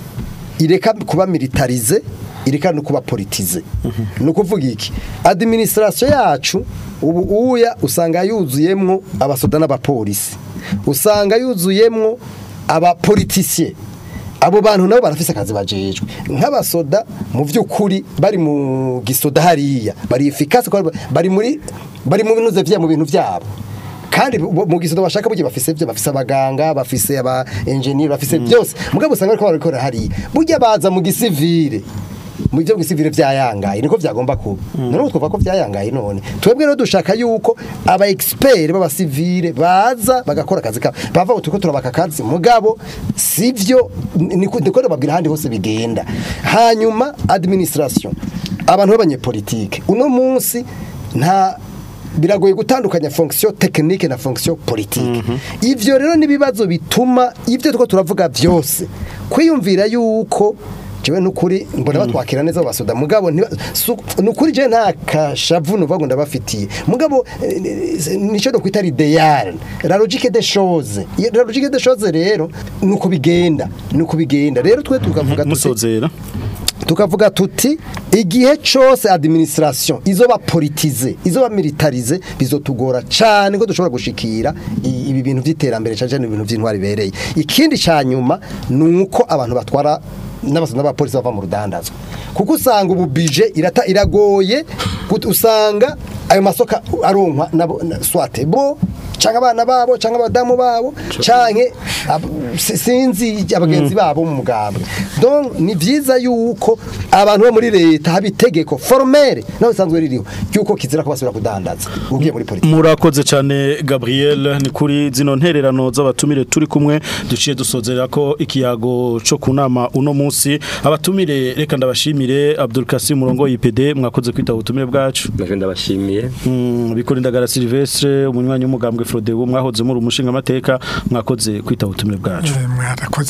ireka kuba militarize ireka no kuba politize ni ukuvuga iki administration yacu ubu uya usanga yuzuyemwo abasoda n'abapolisi usanga yuzuyemwo abapolitisiye abo bantu nabo barafise akazi bajejwe nk'abasoda mu by'ukuri bari mu gisoda hariya bari efficace kuko bari muri bari mu binuze vya mu bintu vyabo kandi bu- mu gisoda bashaka burya bafise byo bafise abaganga bafise aba engineer bafise byose mugabo usanga ariko barabikora hariya burya baza mu gisivile mu byo gisivile vyayangaye niko vyagomba kuba none twumva ko vyayangaye none twebwe rero dushaka yuko aba expert baba civile baza bagakora akazi kabo bava utuko turabaka akazi mugabo sivyo niko ndiko babwira handi hose bigenda hanyuma administration abantu b'abanyepolitike uno munsi nta biragoye gutandukanya fonction technique na fonction politique ivyo rero nibibazo bituma ivyo tuko turavuga vyose kwiyumvira yuko jewe nukuri mbona batwakira neza abo basoda mugabo ntiba- su- nukuri je nta kashavu nuvuga ngo ndabafitiye mugabo eh, eh, nico do kwita l'idéal la logique des choses Iyo- la logique des choses rero nuko bigenda nuko bigenda rero twe tukavuga tuti musozera tukavuga tuti igihe cyose administration izoba politize izoba militarize bizotugora cyane ko dushobora gushikira i- ibi bintu by'iterambere cyane cyane ibintu by'intwari bereye ikindi cyanyuma nuko abantu batwara n'abasoda n'abapolisi bava mu rudandazwa kuko usanga ubu budget irata iragoye gut- usanga ayo masoka aronkwa nabo na- swate bo canke abana babo canke abadamu babo canke ab- si- sinzi abagenzi babo mu mugambwe donc ni vyiza yuko abantu bo muri leta haba itegeko formelle naho bisanzwe ririho yuko kizira ko basubira kudandaza ugiye muri politiki murakoze cyane Gabriel ni kuri zino ntererano z'abatumire turi kumwe duciye dusozera ko ikiyago cyo kunama uno munsi abatumire reka ndabashimire Abdul Kasim murongo IPD mwakoze kwita ubutumire bwacu naje ndabashimiye Mm, bikorindagara Silvestre umunywanyi w'umugambwe Frodebu mwahoze muri umushinga amateka mwakoze kwita ubutumire bwacu Eh, mwarakoze kudutumira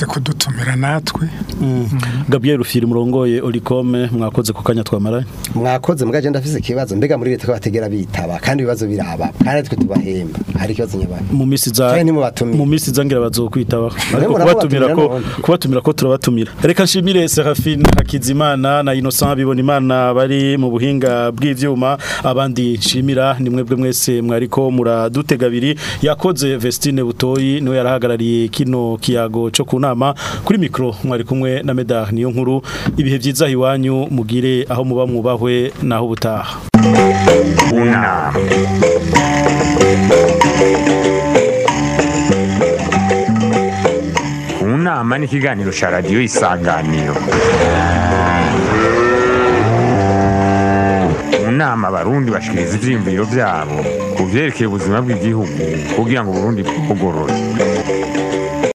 kudutumira natwe Gabriel Rufiri murongoye Olicome mwakoze ku kanya twamaranye mwakoze mugaje ndafise ikibazo mbega muri leta ko bategera bitaba kandi ibibazo biraba kandi twe tubahemba hari ikibazo nyabana mu misi za Canke nimubatumire. mu misi zangira bazokwitaba ariko murabatumira kubatumira ko none. kubatumira ko turabatumira reka nshimire Serafine Hakizimana na Innocent bibona imana bari mu buhinga bw'ivyuma abandi nshimira ni mwebwe mwese mwariko muradutega abiri yakoze Vestine Butoyi niwe yarahagarariye kino kiyago cyo kunama kuri mikro mwari kumwe na Medar niyo nkuru ibihe byiza hiwanyu mugire aho muba mwubahwe naho ubutaha unama unama ni ikiganiro cya radiyo isanganiro mu nama abarundi bashikiriza ivyiyumviro vyabo ku vyerekeye ubuzima bw'igihugu kugira ngo uburundi bugorore